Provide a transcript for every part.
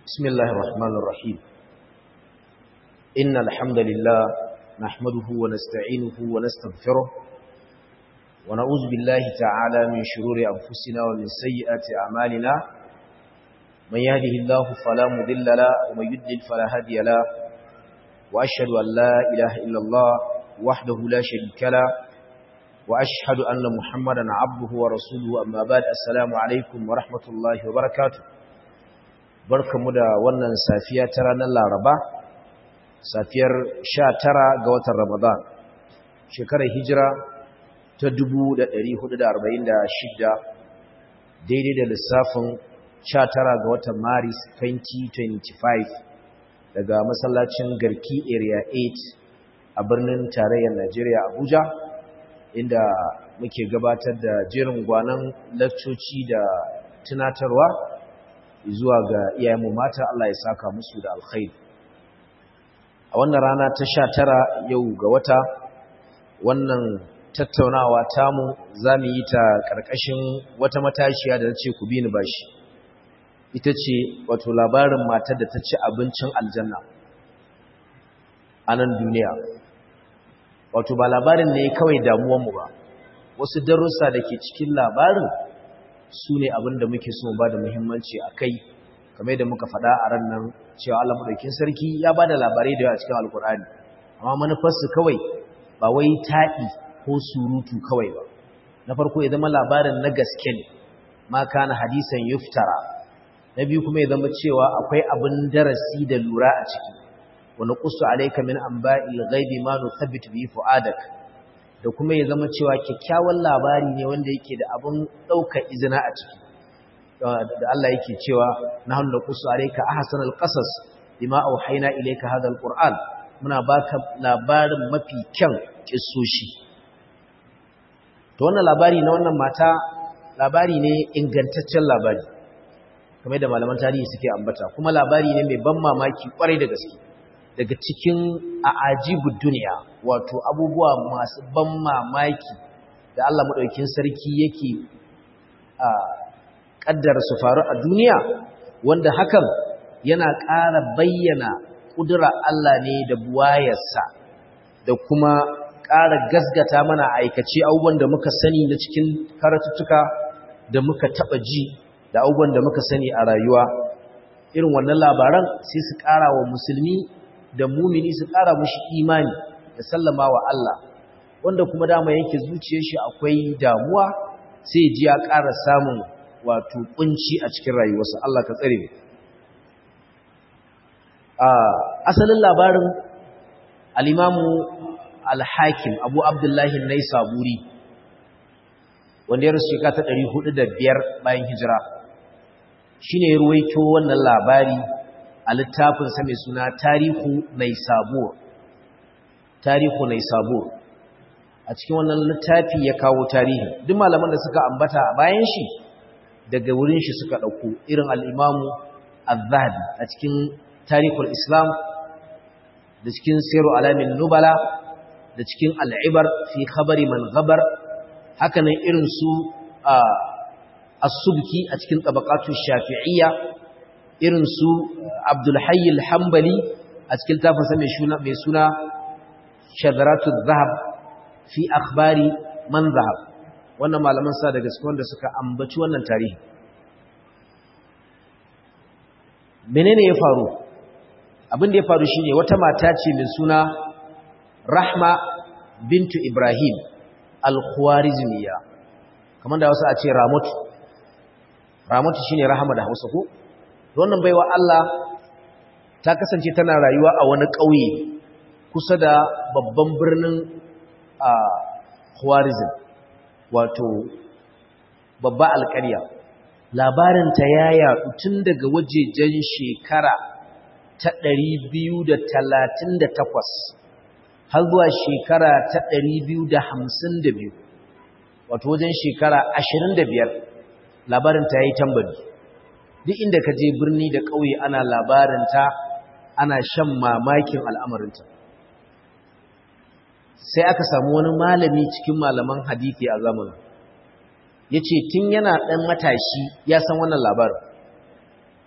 بسم الله الرحمن الرحيم إن الحمد لله نحمده ونستعينه ونستغفره ونعوذ بالله تعالى من شرور أنفسنا ومن سيئات أعمالنا من يهده الله فلا مضل له ومن يضلل فلا هادي له وأشهد أن لا إله إلا الله وحده لا شريك له وأشهد أن محمدا عبده ورسوله أما بعد السلام عليكم ورحمة الله وبركاته barkamu da wannan safiya ta ranar Laraba safiyar 19 ga watan Ramadan shekarar hijira ta 1446 daidai da lissafin 19 ga watan Maris 2025 daga masallacin Garki Area 8 a birnin tarayyar Najeriya Abuja inda muke gabatar da jerin gwanan lakcoci da tunatarwa zuwa ga iyayenmu mata Allah ya saka musu da alkhairi a wannan rana ta sha tara yau ga wata wannan tattaunawa tamu za mu yi ta ƙarƙashin wata matashiya da na ce ku bi ni bashi ita ce wato labarin matar da ta ci abincin aljanna a nan duniya wato ba labarin ne kawai damuwanmu ba wasu darussa da ke cikin labarin su ne abin da muke so ba da muhimmanci a kai kamar da muka faɗa a ran nan cewa Allah maɗaukin sarki ya ba da labarai da yawa cikin alkur'ani amma manufarsu kawai ba wai taɗi ko surutu kawai ba na farko ya zama labarin na gaske ne ma kana hadisan yuftara na biyu kuma ya zama cewa akwai abin darasi da lura a ciki wani kusu alaika min anba'il ghaibi ma nuthabbitu bi fu'adak da kuma ya zama cewa kyakkyawan labari ne wanda yake da abin ɗaukar izina a ciki da Allah yake cewa na hannu kusu alaika ahsan alqasas bima auhayna ilayka hadha alquran muna baka labarin mafi kyan kissoshi to wannan labari na wannan mata labari ne ingantaccen labari kamar da malaman tarihi suke ambata kuma labari ne mai ban mamaki kwarai da gaske daga cikin a'ajibud duniya wato abubuwa masu ban mamaki da Allah madaukakin sarki yake a kaddara su faru a duniya wanda hakan yana ƙara bayyana kudura Allah ne da buwayarsa da kuma ƙara gasgata mana aikace abubuwan da muka sani na cikin karatuttuka da muka taɓa ji da abubuwan da muka sani a rayuwa irin wannan labaran sai su ƙara wa musulmi da mumini su ƙara mushi imani da sallama wa Allah wanda kuma dama yake zuciyar shi akwai damuwa sai ji ya ƙara samun wato kunci a cikin rayuwarsa Allah ka tsare asalin labarin al-imamu al-hakim abu abdullahi naisaburi wanda ya rasu shekara ta 405 bayan hijira shine ya ruwaito wannan labari a littafinsa mai suna tarihu naisabur tarihu naisabur a cikin wannan littafi ya kawo tarihi duk malaman da suka ambata a bayan shi daga wurin shi suka ɗauko irin al'imamu al-zahabi a cikin tarihul islam da cikin siru alamin nubala da cikin al'ibar fi khabari man gabar hakanan irin su as-subki a cikin tabaqatu shafi'iyya irin su Abdulhayy al-Hanbali a cikin tafansa mai suna mai suna Shadaratu Zahab fi akhbari man zahab wannan malaman sa daga cikin wanda suka ambaci wannan tarihi menene ya faru abin da ya faru shine wata mata ce mai suna Rahma bintu Ibrahim al-Khwarizmiyya kamar da wasu a ce Ramatu Ramatu shine Rahama da Hausa ko wannan baiwa Allah ta kasance tana rayuwa a wani ƙauye kusa da babban birnin a Khwarizm wato babba alƙarya labarinta ya yaɗu tun daga wajejen shekara ta 238 har zuwa shekara ta 252 wato wajen shekara 25 labarinta ya yi tambari duk inda ka je birni da ƙauye ana labarinta ana shan mamakin al'amarinta sai aka samu wani malami cikin malaman hadithi a zamanin ya ce tun yana ɗan matashi ya san wannan labarin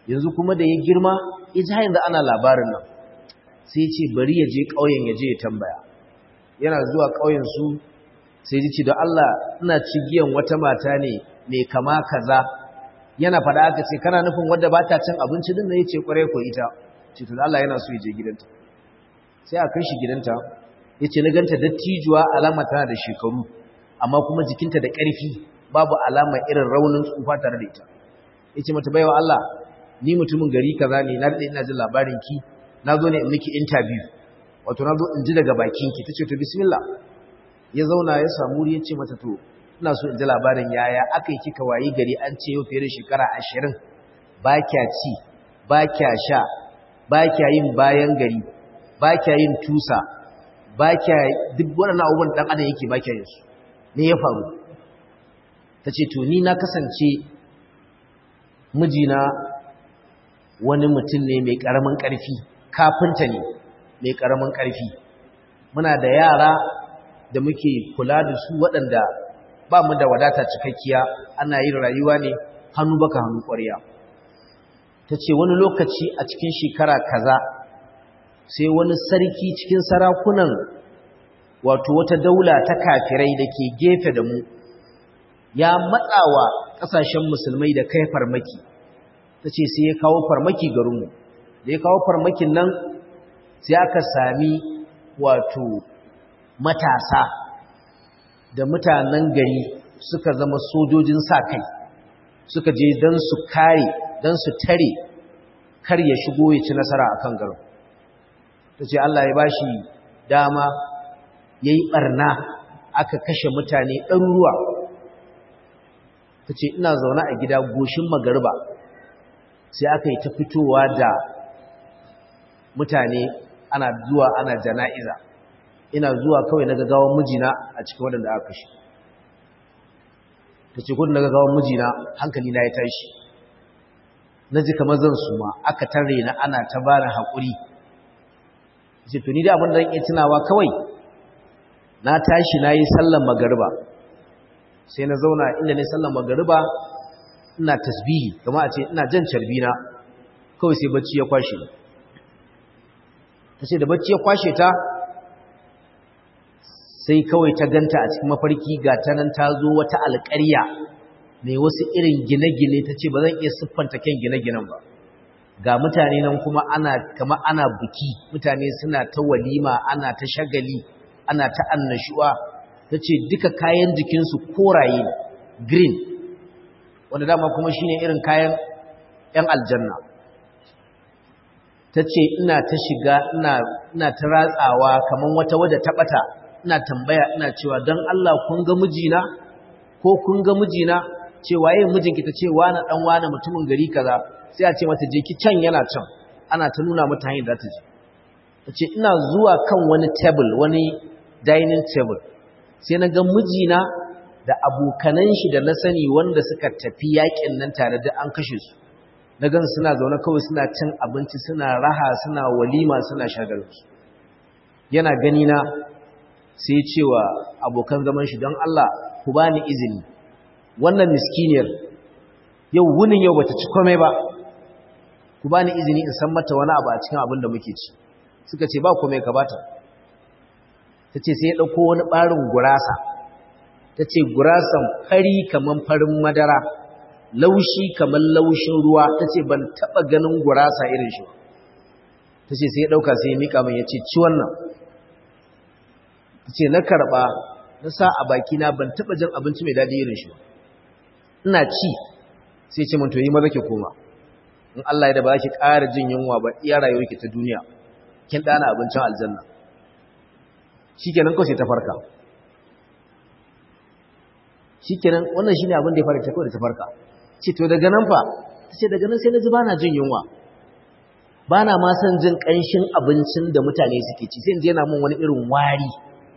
yanzu kuma da ya girma ya ji yanzu ana labarin nan sai ce bari ya je ƙauyen ya je ya tambaya yana zuwa ƙauyen su sai ji ci da Allah ina cigiyan wata mata ne mai kama kaza yana faɗa aka ce kana nufin wadda ba ta cin abinci din da ya ce ƙwarai ko ita ce to Allah yana so ya je gidanta sai a kai shi gidanta ya ce na ganta dattijuwa alama tana da shekaru amma kuma jikinta da ƙarfi babu alama irin raunin tsufa tare da ita ya ce mata baiwa Allah ni mutumin gari kaza ne na daɗe ina jin labarin ki na zo ne in miki interview wato na zo in ji daga bakin ki ta ce to bismillah ya zauna ya samu ya ce mata to ina so in ji labarin yaya aka yi kika wayi gari an ce yau fiye da shekara ashirin ba kya ci ba kya sha ba kya yin bayan gari ba kya yin tusa ba kya duk waɗannan abubuwan ɗan adam yake ba kya yin su me ya faru ta ce to ni na kasance mijina wani mutum ne mai ƙaramin ƙarfi kafinta ne mai ƙaramin ƙarfi muna da yara da muke kula da su waɗanda ba mu da wadata cikakkiya ana yin rayuwa ne hannu baka hannu ƙwarya ta ce wani lokaci a cikin shekara kaza sai wani sarki cikin sarakunan wato wata daula ta kafirai da ke gefe da mu ya matsawa ƙasashen musulmai da kai farmaki ta ce sai ya kawo farmaki garinmu da ya kawo farmakin nan sai aka sami wato matasa da mutanen gari suka zama sojojin sa kai suka je don su kare don su tare kar ya shigo ya ci nasara a kan garin ta ce Allah ya ba shi dama ya yi ɓarna aka kashe mutane ɗaruruwa ta ce ina zaune a gida goshin magarba sai aka yi ta fitowa da mutane ana zuwa ana jana'iza ina zuwa kawai na gagawan mijina a cikin waɗanda aka kashe ta ce kudin na gagawan mijina hankali na ya tashi na ji kamar zan suma aka tare na ana ta bani haƙuri ce tuni da abin da zan iya tunawa kawai na tashi na yi sallan magariba sai na zauna inda ne sallan magariba ina tasbihi kama a ce ina jan carbina kawai sai bacci ya kwashe ta ce da bacci ya kwashe ta sai kawai ta ganta a cikin mafarki ga ta nan ta zo wata alƙarya mai wasu irin gine-gine ta ce ba zan iya siffanta kyan gine-ginen ba ga mutane nan kuma ana kama ana buki mutane suna ta walima ana ta shagali ana ta annashuwa ta ce duka kayan jikinsu koraye green wanda dama kuma shine irin kayan 'yan aljanna ta ce ina ta shiga ina ta ratsawa kamar wata wadda ta ɓata ina tambaya ina cewa don Allah kun ga mijina ko kun ga mijina cewa yin mijinki ta ce wani ɗan wani mutumin gari kaza sai a ce mata je ki can yana can ana ta nuna mata hanyar da ta je ta ce ina zuwa kan wani table wani dining table sai na ga mijina da abokanan shi da na sani wanda suka tafi yakin nan tare da an kashe su na gan suna zaune kawai suna cin abinci suna raha suna walima suna shagalinsu yana gani na sai cewa abokan zaman shi don Allah ku bani izini wannan miskiniyar yau wunin yau bata ci komai ba ku bani izini in san mata wani abu a cikin abin da muke ci suka ce ba komai ka bata ta ce sai ya ɗauko wani ɓarin gurasa ta ce gurasan fari kamar farin madara laushi kamar laushin ruwa ta ce ban taɓa ganin gurasa irin shi ta ce sai ya ɗauka sai ya miƙa min ya ce ci wannan ta ce na karɓa na sa a bakina ban taɓa jin abinci mai daɗi irin shi ina ci sai ce to yi maza ke koma in Allah ya da ba ki ƙara jin yunwa ba iya rayuwar ki ta duniya kin ɗana abincin aljanna shikenan kawai sai ta farka shikenan wannan shine abin da ya fara ta kawai da ta farka ce to daga nan fa ta ce daga nan sai na ji bana jin yunwa bana ma son jin ƙanshin abincin da mutane suke ci sai in je yana mun wani irin wari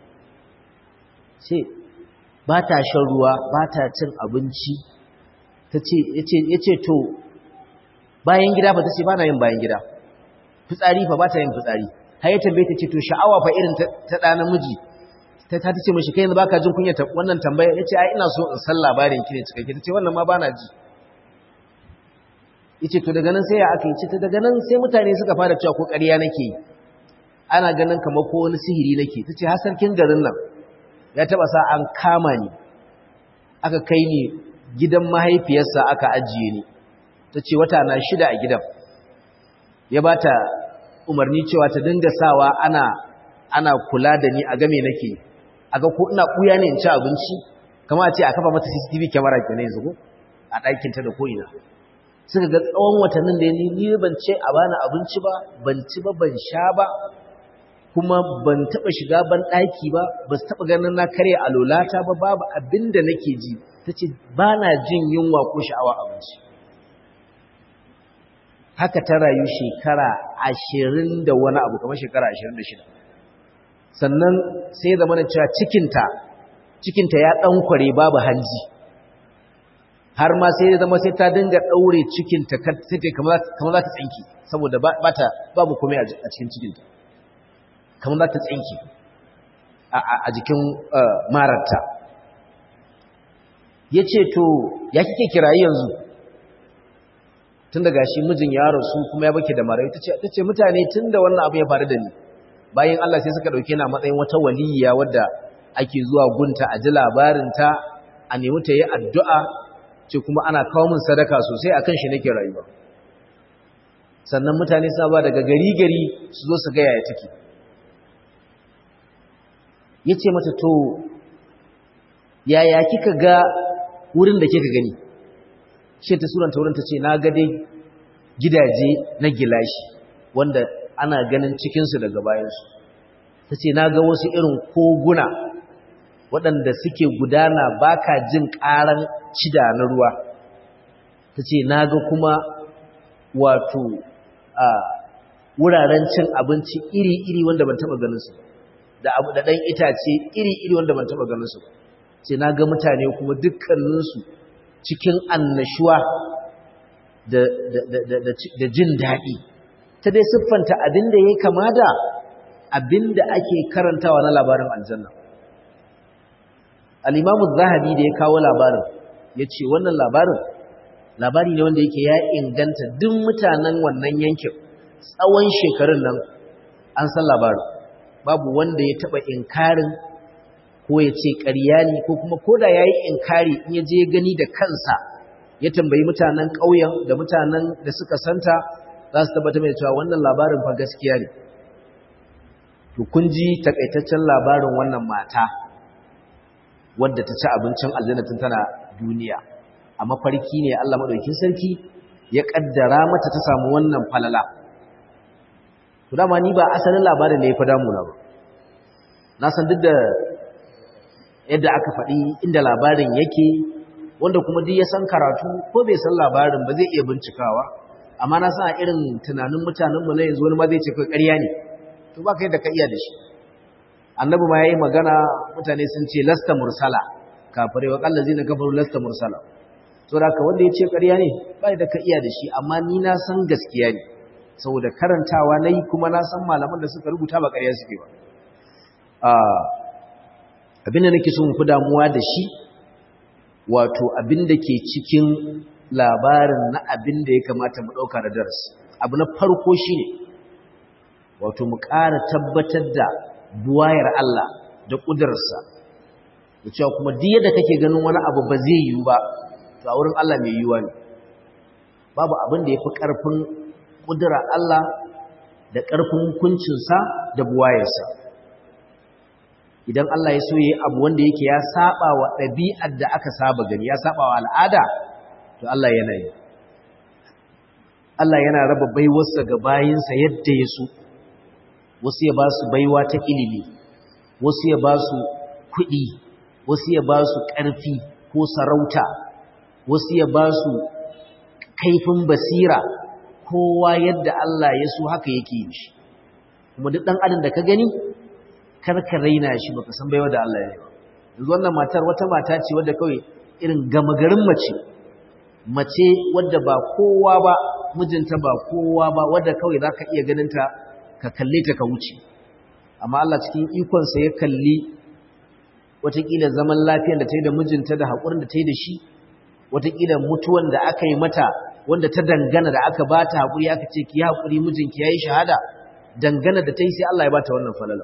ce ba ta shan ruwa ba ta cin abinci ta ce ya ce to bayan gida ba ta ce ba na yin bayan gida fitsari fa ba ta yin fitsari har ya tambaye ta ce to sha'awa fa irin ta ɗa namiji ta ta ce mashi kai yanzu baka jin kunya wannan tambaya ya ce ai ina so in san labarin ki ne cikakke ta ce wannan ma ba na ji yace to daga nan sai ya aka yi ce daga nan sai mutane suka fara cewa ko ƙarya nake yi ana ganin kamar ko wani sihiri nake tace har sarkin garin nan ya taba sa an kama ni aka kai ni gidan mahaifiyarsa aka ajiye ni tace wata na shida a gidan ya bata umarni cewa ta dinga sawa ana ana kula da ni a game nake aga ko ina kuya ne in ci abinci kamar a ce a kafa mata CCTV camera kenan yanzu ko a ɗakin ta da ko ina suka ga tsawon watannin da ni ni ban ce a bani abinci ba ban ci ba ban sha ba kuma ban taba shiga ban ɗaki ba ba su taba ganin na karya alolata ba babu abin da nake ji tace bana jin yunwa ko sha'awa abinci haka ta rayu shekara ashirin da wani abu kamar shekara ashirin da shida sannan sai zama da cewa cikinta cikinta ya ɗankware babu hanji har ma sai zama sai ta dinga ɗaure cikinta sai ta kamar za ta tsinki saboda babu kome a cikin cikinta kamar za ta tsinki a jikin mararta ya ce to ya kike kirayi yanzu tun daga shi mijin ya rasu kuma ya bake da marayu ta ce mutane tun da wannan abu ya faru da ni bayan Allah sai suka ɗauke na matsayin wata waliyya wadda ake zuwa gunta a ji labarinta a nemi ta yi addu'a ce kuma ana kawo min sadaka sosai a kan shi nake rayuwa sannan mutane suna ba daga gari-gari su zo su gaya ya take ya ce mata to yaya kika ga wurin da kika gani shi ta suranta wurin ta ce na ga dai gidaje na gilashi wanda ana ganin cikinsu daga bayansu ta ce na ga wasu irin koguna waɗanda suke gudana ba ka jin ƙaran cida na ruwa ta ce na ga kuma wato a wuraren cin abinci iri-iri wanda ban taɓa ganinsu da abu da ɗan itace iri-iri wanda ban taɓa ganinsu ce na ga mutane kuma dukkaninsu cikin annashuwa da jin daɗi ta dai siffanta abin da ya kama da abin da ake karantawa na labarin aljanna al'imamu zahabi da ya kawo labarin ya ce wannan labarin labari ne wanda yake ya inganta duk mutanen wannan yankin tsawon shekarun nan an san labarin babu wanda ya taɓa inkarin ko ya ce ƙarya ne ko kuma koda ya yi inkari in ya je gani da kansa ya tambayi mutanen ƙauyen da mutanen da suka santa za su tabbata mai cewa wannan labarin fa gaskiya ne to kun ji takaitaccen labarin wannan mata wadda ta ci abincin aljanna tun tana duniya a mafarki ne Allah madaukakin sarki ya kaddara mata ta samu wannan falala to dama ni ba asalin labarin da ya fi damuna ba na san duk da yadda aka faɗi inda labarin yake wanda kuma duk ya san karatu ko bai san labarin ba zai iya bincikawa amma na san a irin tunanin mutanenmu na yanzu wani ma zai ce kai ƙarya ne to ba kai da ka iya da shi annabi ma yayi magana mutane sun ce lasta mursala kafirai wa kallazi na kafaru lasta mursala to da ka wanda ya ce ƙarya ne ba da ka iya da shi amma ni na san gaskiya ne saboda karantawa nayi kuma na san malaman da suka rubuta ba ƙarya suke ba abin da nake so mu fi damuwa da shi wato abin da ke cikin labarin na abin da ya kamata mu ɗauka da darasi abu na farko shi ne wato mu ƙara tabbatar da buwayar Allah da ƙudurarsa da cewa kuma duk yadda kake ganin wani abu ba zai yiwu ba to a wurin Allah mai yiwuwa ne babu abin da ya fi ƙarfin ƙudurar Allah da ƙarfin hukuncinsa da buwayarsa idan Allah ya so yi abu wanda yake ya saba wa ɗabi'ar da aka saba gani ya saba wa al'ada to Allah yana yi Allah yana raba baiwarsa ga bayinsa yadda ya so wasu ya ba su baiwa ta ilimi wasu ya ba su kuɗi wasu ya ba su ƙarfi ko sarauta wasu ya ba su kaifin basira kowa yadda Allah ya so haka yake yi shi kuma duk ɗan adam da ka gani karka raina shi baka san baiwa da Allah ya yi yanzu wannan matar wata mata ce wadda kawai irin gama garin mace mace wadda ba kowa ba mijinta ba kowa ba wadda kawai zaka iya ganin ta ka kalle ta ka wuce amma Allah cikin ikon sa ya kalli watakila zaman lafiyar da ta yi da mijinta da haƙurin da ta yi da shi watakila mutuwan da aka yi mata wanda ta dangana da aka ba ta haƙuri aka ce ki haƙuri mijinki ya yi shahada dangana da ta yi sai Allah ya ba ta wannan falala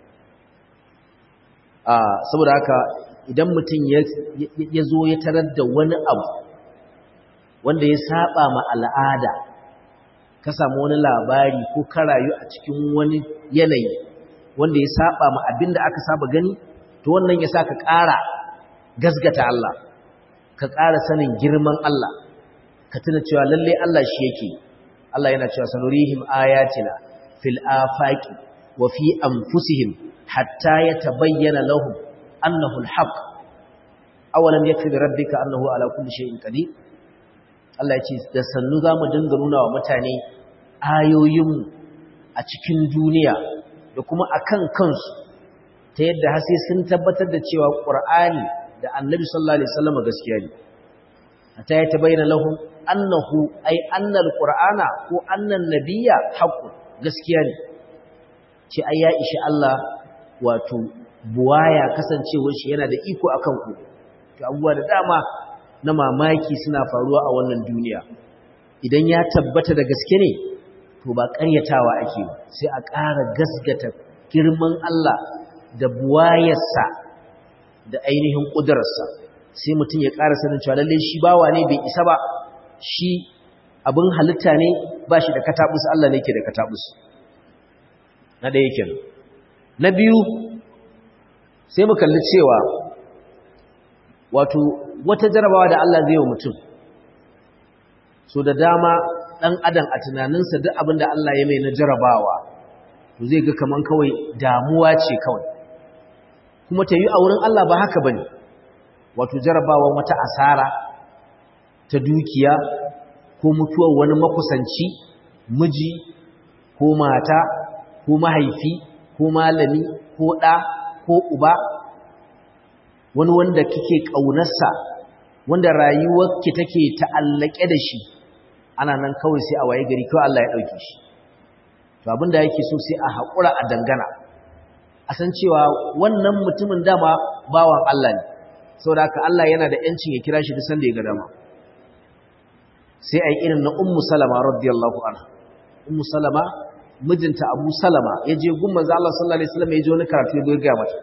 saboda haka idan mutum ya zo ya tarar da wani abu wanda ya saba ma al'ada ka samu wani labari ko ka rayu a cikin wani yanayi wanda ya saba ma abin da aka saba gani to wannan ya sa ka ƙara gasgata Allah ka ƙara sanin girman Allah ka tuna cewa lalle Allah shi yake Allah yana cewa sanurihim ayatina fil afaqi wa fi anfusihim hatta yatabayyana lahum annahu alhaq awalam yakfi bi rabbika annahu ala kulli shay'in qadir Allah ya ce da sannu zamu dinga nuna wa mutane ayoyin a cikin duniya da kuma akan kansu ta yadda har sai sun tabbatar da cewa Qur'ani da Annabi sallallahu alaihi wasallam gaskiya ne hatta ya tabayyana lahum annahu ay anna alqur'ana ko anna nabiyya haqqun gaskiya ne ce ai ya ishi Allah wato buwaya kasancewar shi yana da iko akan ku to abubuwa da dama na mamaki suna faruwa a wannan duniya idan ya tabbata da gaske ne to ba ƙaryatawa ake ba sai a ƙara gasgata girman Allah da buwayarsa da ainihin ƙudurarsa sai mutum ya ƙara sanin cewa lallai shi bawa ne bai isa ba shi abin halitta ne ba shi da katabus Allah ne ke da katabus na ɗaya kenan na biyu sai mu kalli cewa wato wata jarabawa da Allah zai wa mutum so da dama ɗan adam a tunaninsa duk abin da Allah ya mai na jarabawa to zai ga kaman kawai damuwa ce kawai kuma ta yi a wurin Allah ba haka bane wato jarabawa wata asara ta dukiya ko mutuwar wani makusanci miji ko mata ko mahaifi ko malami ko ɗa ko uba wani wanda kike ƙaunarsa wanda rayuwarki take ta'allake da shi ana nan kawai sai a waye gari kawai Allah ya ɗauke shi to abinda yake so sai a haƙura a dangana a san cewa wannan mutumin dama bawan Allah ne saboda haka Allah yana da ‘yancin ya kira shi duk sanda ya ga dama sai a yi irin na ummu salama radiyallahu anha ummu salama mijinta abu salama ya je gun manzo Allah sallallahu alaihi wasallam ya je wani karatu ya ga mata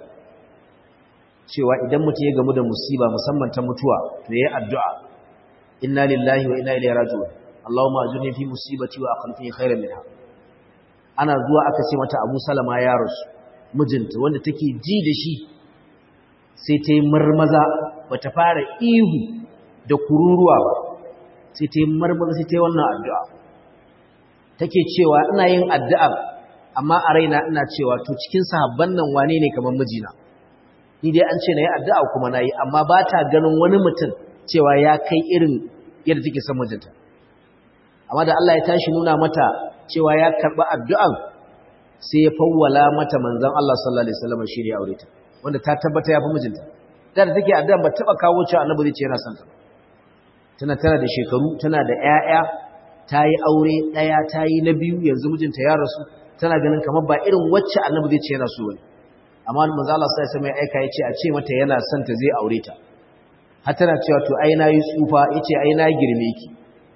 cewa idan mutum ya gamu da musiba musamman ta mutuwa to yayi addu'a inna lillahi wa inna ilaihi raji'un Allahumma ajurni fi musibati wa akhlifni khairan minha ana zuwa aka ce mata Abu Salama ya rasu mijinta wanda take ji da shi sai ta yi marmaza bata fara ihu da kururuwa ba sai ta yi marmaza sai ta yi wannan addu'a take cewa ina yin addu'a amma a raina ina cewa to cikin sahabban nan wane ne kamar mijina ni dai an ce na yi addu'a kuma na yi amma ba ta ganin wani mutum cewa ya kai irin yadda take son mijinta amma da Allah ya tashi nuna mata cewa ya karɓi addu'an sai ya fawwala mata manzan Allah sallallahu Alaihi wasallam shi ne aure ta wanda ta tabbata ya fi mijinta da da take addu'an ba taɓa kawo cewa annabi zai ce yana son ta tana tana da shekaru tana da ‘ya'ya ta yi aure ɗaya ta yi na biyu yanzu mijinta ya rasu tana ganin kamar ba irin wacce annabi zai ce yana so wani amma manzo Allah sai sai mai aika yace a ce mata yana son ta zai aure ta har tana cewa to ai na yi tsufa yace ai na girme ki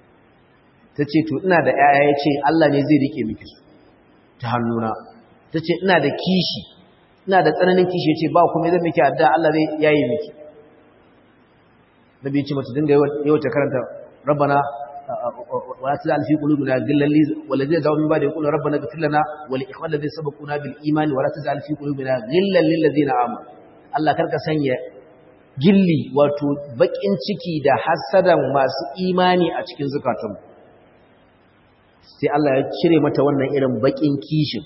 tace to ina da yaya yace Allah ne zai rike miki su ta hannuna tace ina da kishi ina da tsananin kishi yace ba kuma zan miki addu'a Allah zai yayi miki nabi yace mata dinga yawa ta karanta rabbana ولا تجعل في قلوبنا غلا والذين جاءوا من بعد يقولون ربنا اغفر لنا ولاخواننا الذين سبقونا بالايمان ولا تجعل في قلوبنا غلا للذين امنوا Allah karka sanya gilli wato bakin ciki da hasadan masu imani a cikin zukatanmu sai Allah ya cire mata wannan irin bakin kishin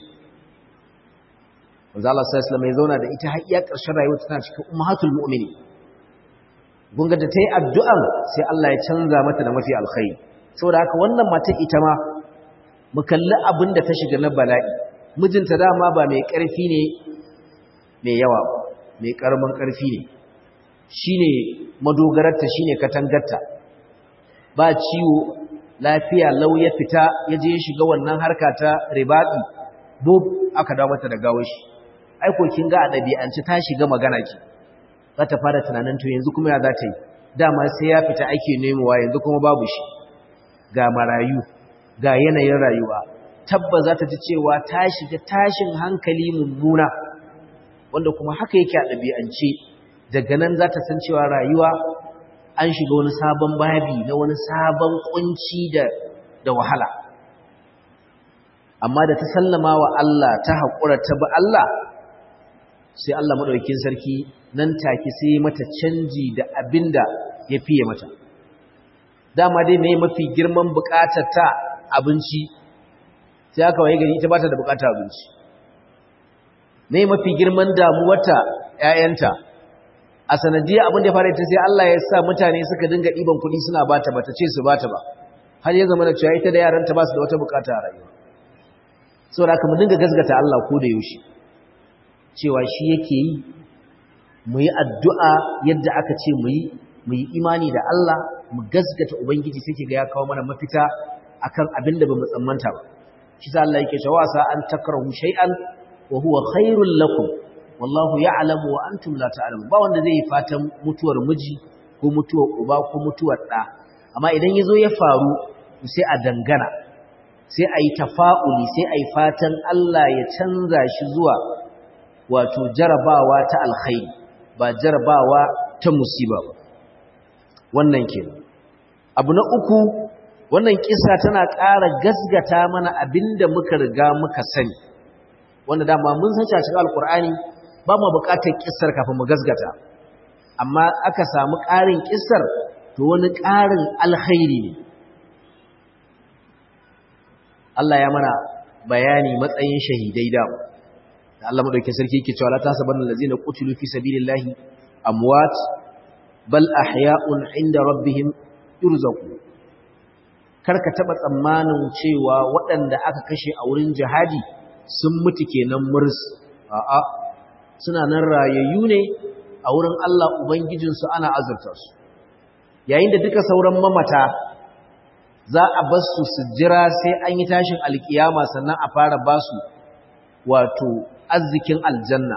Manzo Allah sallallahu alaihi wasallam ya zauna da ita har iya ƙarshen rayuwa tana cikin ummahatul mu'minin gunga da tayi addu'an sai Allah ya canza mata da mafi alkhairi saboda haka wannan matar ita ma mu kalli abin da ta shiga na bala'i mijinta dama ba mai ƙarfi ne mai yawa ba mai ƙaramin ƙarfi ne shine madogararta shine katangarta ba ciwo lafiya lau ya fita ya je shiga wannan harka ta ribaɗi bob aka dawo mata da gawar shi aiko kin ga a ɗabi'ance ta shiga magana ki za ta fara tunanin to yanzu kuma ya za ta yi dama sai ya fita ake nemowa yanzu kuma babu shi ga marayu ga yanayin rayuwa tabba za ta ji cewa ta shiga tashin hankali mummuna wanda kuma haka yake a ɗabi'ance daga nan za ta san cewa rayuwa an shiga wani sabon babi na wani sabon kunci da da wahala amma da ta sallama wa Allah ta haƙura ta bi Allah sai Allah maɗaukin sarki nan take sai mata canji da abinda ya fiye mata dama dai mai mafi girman buƙatar ta abinci sai aka waye gari ita ba ta da buƙatar abinci mai mafi girman damuwarta ‘ya'yanta a sanadiyar abin da ya fara ita sai Allah ya sa mutane suka dinga ɗiban kuɗi suna bata bata ce su bata ba har ya zama da cewa ita da yaranta ba su da wata buƙata a rayuwa saboda haka mu dinga gasgata Allah ko da yaushe cewa shi yake yi mu yi addu'a yadda aka ce mu yi mu yi imani da Allah mu gasgata ubangiji sai ke ga ya kawo mana mafita akan abin da bamu tsammanta ba shi sa Allah yake cewa sa an takrahu shay'an wa huwa khairul lakum wallahu ya'lamu wa antum la ta'lamun ba wanda zai yi fatan mutuwar miji ko mutuwar uba ko mutuwar da amma idan yazo ya faru sai a dangana sai a yi tafa'uli sai a yi fatan Allah ya canza shi zuwa wato jarabawa ta alkhairi ba jarabawa ta musiba ba wannan ke abu na uku wannan kisa tana ƙara gasgata mana abinda muka riga muka sani wanda dama mun san cikin alkur'ani ba mu buƙatar kissar kafin mu gasgata amma aka samu ƙarin kissar to wani ƙarin alkhairi ne Allah ya mana bayani matsayin shahidai da da Allah madaukakin sarki yake cewa la tasabanna allazina qutilu fi sabilillahi amwat bal ahya'un 'inda rabbihim yurzaqun karka taba tsammanin cewa waɗanda aka kashe a wurin jihadi sun mutu kenan murs a'a suna nan rayayyu ne a wurin Allah ubangijinsu ana azurta su yayin da duka sauran mamata za a bar su su jira sai an yi tashin alkiyama sannan a fara ba su wato arzikin aljanna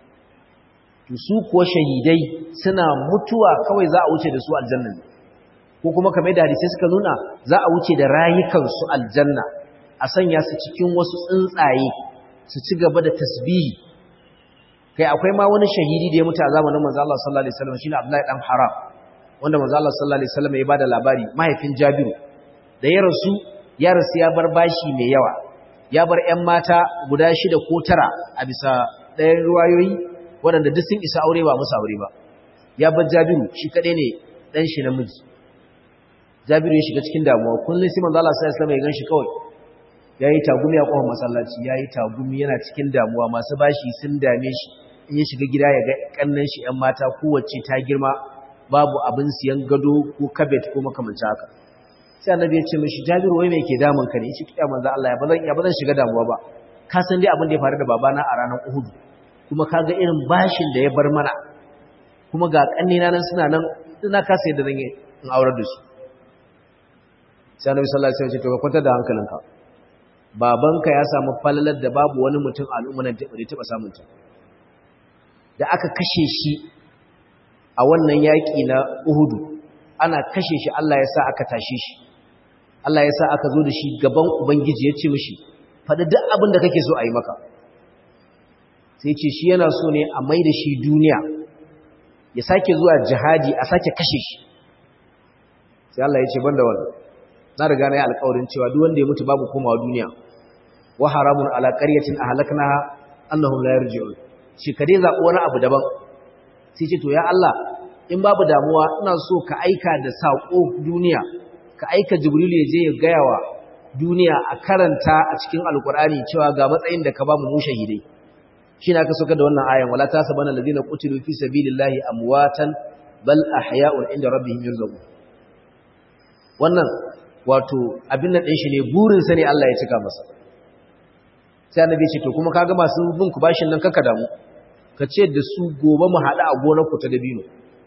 to su kuwa shahidai suna mutuwa kawai za a wuce da su aljanna ne ko kuma kamar da hadisi suka nuna za a wuce da rayukansu aljanna a sanya su cikin wasu tsuntsaye su ci gaba da tasbihi kai akwai ma wani shahidi da ya mutu a zamanin manzo Allah sallallahu alaihi wasallam shine Abdullahi dan Haram wanda manzo Allah sallallahu alaihi wasallam ya bada labari mahaifin Jabiru da ya rasu ya rasu ya bar bashi mai yawa ya bar ƴan mata guda shida ko tara a bisa ɗayan ruwayoyi waɗanda duk sun isa aure ba musu aure ba ya bar Jabiru shi kaɗai ne ɗan shi namiji Jabiru ya shiga cikin damuwa kullum sai manzo Allah sallallahu alaihi wasallam ya ganshi kawai yayi tagumi a kofar masallaci yayi tagumi yana cikin damuwa masu bashi sun dame shi in ya shiga gida ya ga kannan shi ƴan mata kowace ta girma babu abin siyan gado ko kabet ko makamancin haka sai annabi ya ce mishi Jabiru wai me ke damun ka ne shi kiya manzo Allah ya bazan ya bazan shiga damuwa ba ka san dai abin da ya faru da babana a ranar Uhud kuma kaga irin bashin da ya bar mana kuma ga kannina nan suna nan ina kasa yadda zan yi in aurar da su sai annabi sallallahu alaihi wasallam ya ce to ka kwantar da hankalinka babanka ya samu falalar da babu wani mutum al'umma nan da taba samun ta da aka kashe shi a wannan yaki na Uhud ana kashe shi Allah ya sa aka tashe shi Allah ya sa aka zo da shi gaban ubangiji ya ce mishi faɗi duk abin da kake so a yi maka sai ce shi yana so ne a mai da shi duniya ya sake zuwa jihadi a sake kashe shi sai Allah ya ce banda wannan na riga na yi alƙawarin cewa duk wanda ya mutu babu komawa duniya wa haramun ala qaryatin ahlaknaha annahum la yarji'un shi kade zaɓi wani abu daban sai ce to ya Allah in babu damuwa ina so ka aika da saƙo duniya ka aika jibril ya je ya gaya wa duniya a karanta a cikin alkur'ani cewa ga matsayin da ka ba mu mu shahidai shi na ka soka da wannan ayan wala tasabana alladhina qutilu fi sabilillahi amwatan bal ahya'un inda rabbihim yurzaqun wannan wato abin nan din shi ne burin sa ne Allah ya cika masa sai annabi ya ce to kuma kaga masu bin ku bashin nan kaka damu ka ce da su gobe mu haɗu a gonar ku ta dabino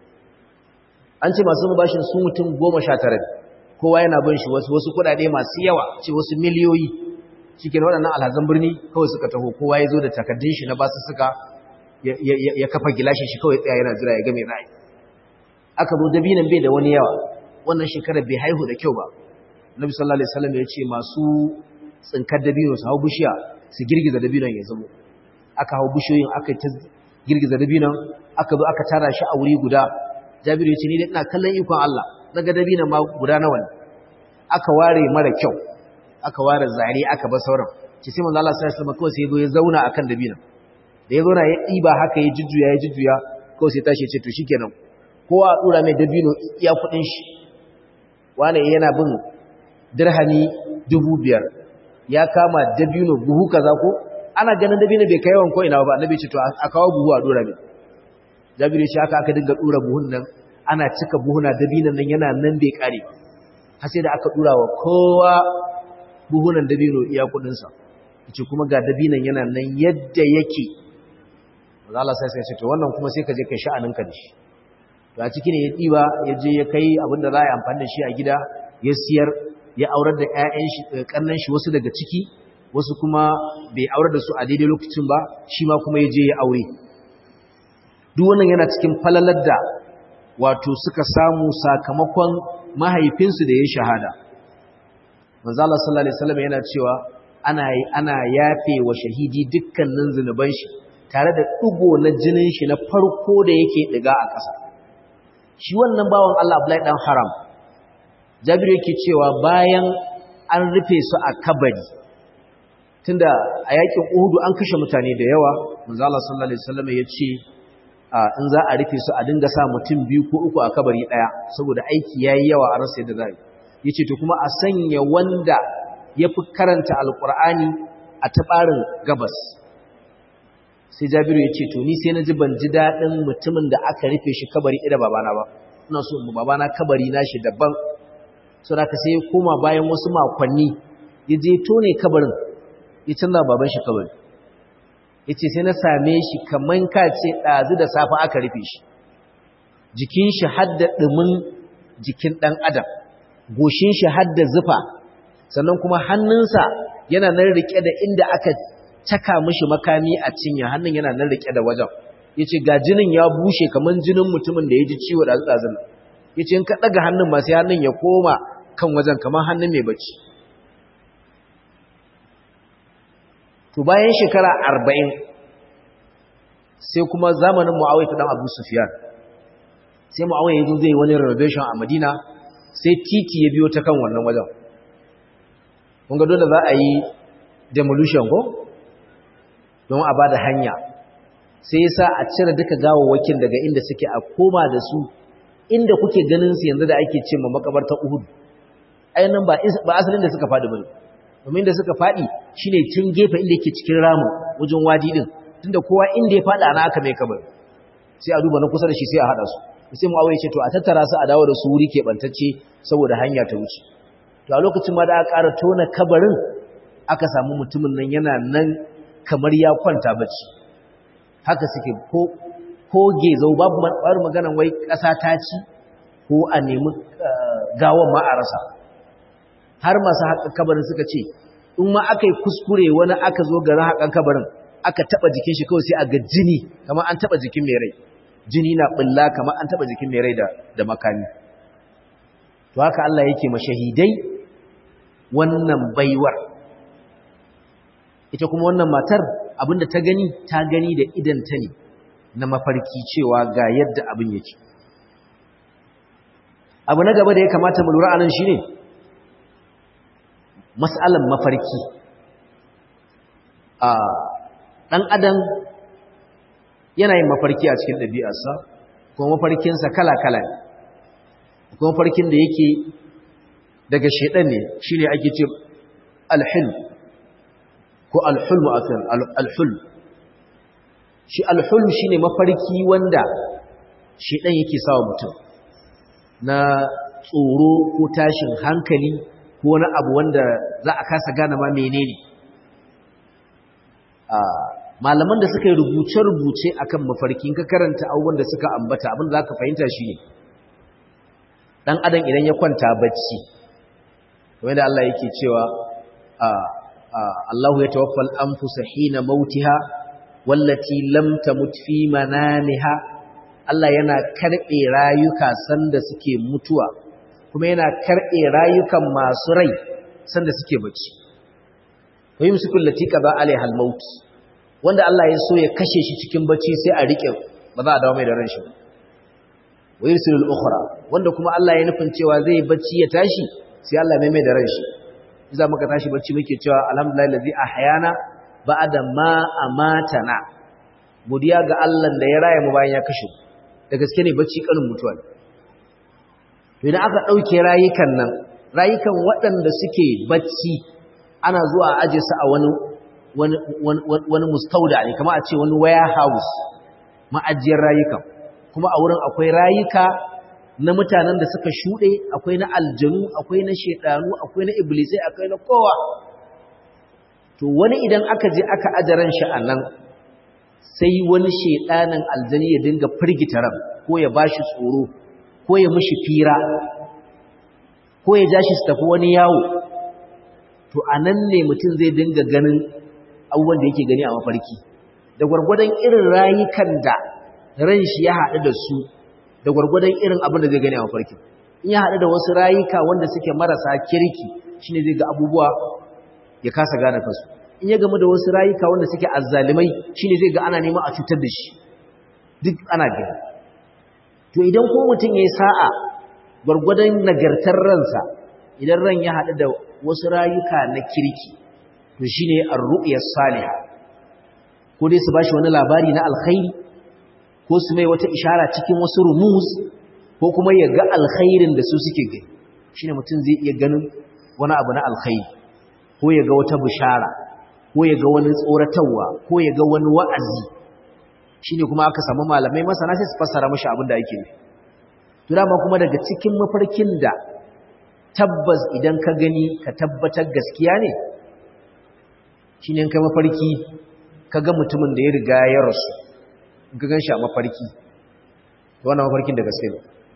an ce masu bashin su mutum goma sha tara kowa yana bin shi wasu wasu kuɗaɗe masu yawa ce wasu miliyoyi cikin waɗannan alhazan birni kawai suka taho kowa ya zo da takardun shi na basu suka ya kafa gilashin shi kawai tsaya yana jira ya ga mai ra'ayi aka zo dabinan bai da wani yawa wannan shekarar bai haihu da kyau ba Nabi sallallahu alaihi wasallam ya ce masu tsinkar dabino su hau bishiya su girgiza dabinon ya zamo aka hau bishiyoyin aka ta girgiza dabinon aka zo aka tara shi a wuri guda Jabiru ya ce ni dai ina kallon ikon Allah daga dabinon ma guda nawa ne aka ware mara kyau aka ware zare aka bar sauran ci sai manzo Allah sallallahu alaihi wasallam kawai sai ya zo ya zauna akan dabinon da ya zauna ya diba haka ya jujjuya ya jujjuya kawai sai tashi ya ce to shikenan kowa a dura mai dabino iya kudin shi wani yana bin dirhami dubu biyar ya kama dabino buhu kaza ko ana ganin dabino bai kai yawan ko ina ba annabi ce to a kawo buhu a dura mai jabiru shi haka aka dinga dura buhun nan ana cika buhuna dabinon nan yana nan bai kare har sai da aka dura wa kowa buhunan dabino iya kudin sa yace kuma ga dabinon yana nan yadda yake Allah sai sai ce to wannan kuma sai ka je kai sha'aninka da shi to a ciki ne ya ɗiba ya je ya kai abinda za a yi amfani da shi a gida ya siyar ya aurar da ‘ya'yan shi ƙannan shi wasu daga ciki wasu kuma bai aurar da su a daidai lokacin ba shi ma kuma ya je ya aure duk wannan yana cikin falalar da wato suka samu sakamakon mahaifinsu da ya shahada manzo Allah sallallahu alaihi wasallam yana cewa ana ana yafe wa shahidi dukkanin zunuban shi tare da ɗigo na jinin shi na farko da yake ɗiga a ƙasa shi wannan bawan Allah Abdullahi dan Haram Jabiru yake cewa bayan an rufe su a kabari tunda a yakin Uhud an kashe mutane da yawa manzo Allah sallallahu alaihi wasallam ya ce in za a rufe su a dinga sa mutum biyu ko uku a kabari daya saboda aiki yayi yawa a rasa yadda zai yace to kuma a sanya wanda yafi karanta alqur'ani a tabarin gabas sai jabiru ya ce to ni sai na ji ban ji daɗin mutumin da aka rufe shi kabari ɗaya babana ba ina so mu babana kabari na shi daban so da ka sai ya koma bayan wasu makonni ya je tone kabarin ya canza baban shi kabari ya ce sai na same shi kaman ka ce ɗazu da safe aka rufe shi jikin shi hadda ɗumin jikin ɗan adam goshin shi hadda zufa sannan kuma hannunsa yana nan riƙe da inda aka caka mishi makami a cinya hannun yana nan rike da wajen yace ga jinin ya bushe kaman jinin mutumin da ya ji ciwo da tsazin yace in ka daga hannun ma sai hannun ya koma kan wajen kaman hannun mai bacci to bayan shekara 40 sai kuma zamanin Muawiya dan Abu Sufyan sai Muawiya yazo zai wani renovation a Madina sai titi ya biyo ta kan wannan wajen kun ga dole za a yi demolition ko don a ba da hanya sai yasa a cire duka gawawwakin daga inda suke a koma da su inda kuke ganin su yanzu da ake ce ma makabartar Uhud ainihin ba ba asalin da suka faɗi bane domin da suka faɗi shine tun gefe inda yake cikin ramu wajen wadi din tunda kowa inda ya faɗa ana aka mai kabari sai a duba na kusa da shi sai a haɗa su sai mu awaye ce to a tattara su a dawo da su wuri keɓantacce saboda hanya ta wuce to a lokacin ma da aka ƙara tona kabarin aka samu mutumin nan yana nan kamar ya kwanta bacci haka suke ko ko gezau babu maganan wai ƙasa ta ci ko a nemi gawan ma a rasa har masu haƙan kabarin suka ce in ma aka yi kuskure wani aka zo garin haƙan kabarin aka taɓa jikin shi kawai sai a ga jini kamar an taɓa jikin mai rai jini na ɓulla kamar an taɓa jikin mai rai da makami to haka Allah yake mashahidai wannan baiwar ita kuma wannan matar abinda ta gani ta gani da idanta ne na mafarki cewa ga yadda abin yake abu na gaba da ya kamata mu lura anan shine mas'alan mafarki a dan adam yana yin mafarki a cikin ɗabi'arsa kuma mafarkinsa kala-kala ne kuma mafarkin da yake daga shaidan ne shine ake ce alhilm ko alhulm akan alhulm shi alhulm shine mafarki wanda shaidan yake sawa mutum na tsoro ko tashin hankali ko wani abu wanda za a kasa gane ma menene malaman da suka yi rubuce-rubuce akan mafarki ka karanta abubuwan da suka ambata abin da za ka fahimta shi ne ɗan adam idan ya kwanta bacci wanda Allah yake cewa Allahu ya tawaffal anfusa hina mautiha wallati lam tamut fi manamiha Allah yana karɓe rayuka sanda suke mutuwa kuma yana karɓe rayukan masu rai sanda suke bacci wa yumsikul lati qada alaiha al-maut wanda Allah ya so ya kashe shi cikin bacci sai a rike ba za a dawo mai da ran shi wa yursilul ukhra wanda kuma Allah ya nufin cewa zai bacci ya tashi sai Allah mai mai da ran shi idan muka tashi bacci muke cewa alhamdulillah allazi ahyana ba'da ma amatana godiya ga Allah da ya raya mu bayan ya kashe da gaske ne bacci kanin mutuwa ne to idan aka dauke rayukan nan rayukan waɗanda suke bacci ana zuwa a aje su a wani wani wani mustauda ne kamar a ce wani warehouse ma'ajiyar rayukan kuma a wurin akwai rayuka na mutanen da suka shuɗe akwai na aljanu akwai na shedanu akwai na iblisai akwai na kowa to wani idan aka je aka ajaran shi a nan sai wani shedanin aljani ya dinga firgita ran ko ya bashi tsoro ko ya mishi fira ko ya ja shi su tafi wani yawo to a nan ne mutum zai dinga ganin abubuwan da yake gani a mafarki da gwargwadon irin rayukan da ran shi ya haɗu da su da gwargwadon irin abin da zai gani a mafarki in ya haɗu da wasu rayuka wanda suke marasa kirki shine zai ga abubuwa ya kasa gane kansu in ya gamu da wasu rayuka wanda suke azzalimai shine zai ga ana neman a cutar da shi duk ana gani to idan ko mutum ya yi sa'a gwargwadon nagartar ransa idan ran ya haɗu da wasu rayuka na kirki to shine ar-ru'yas salihah ko dai su bashi wani labari na alkhairi ko su mai wata ishara cikin wasu rumuz ko kuma ya ga alkhairin da su suke gani shine mutum zai iya ganin wani abu na alkhairi ko ya ga wata bishara ko ya ga wani tsoratarwa ko ya ga wani wa'azi shine kuma aka samu malamai masana sai su fassara mashi abin da yake nufi to dama kuma daga cikin mafarkin da tabbas idan ka gani ka tabbatar gaskiya ne shine kai mafarki ka ga mutumin da ya riga ya rasu ka gan shi a mafarki wannan mafarkin da gaske ne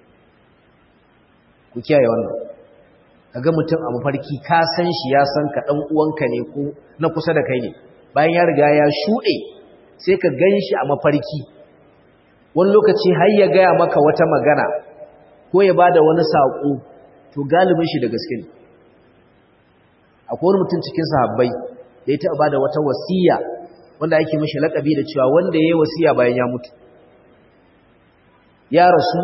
ku kiyaye wannan ka ga mutum a mafarki ka san shi ya san ka ɗan uwanka ne ko na kusa da kai ne bayan ya riga ya shuɗe sai ka gan shi a mafarki wani lokaci har ya gaya maka wata magana ko ya ba da wani saƙo to galibin shi da gaske ne akwai wani mutum cikin sahabbai da ya taɓa ba da wata wasiya wanda ake mashi laƙabi da cewa wanda ya yi wasiya bayan ya mutu ya rasu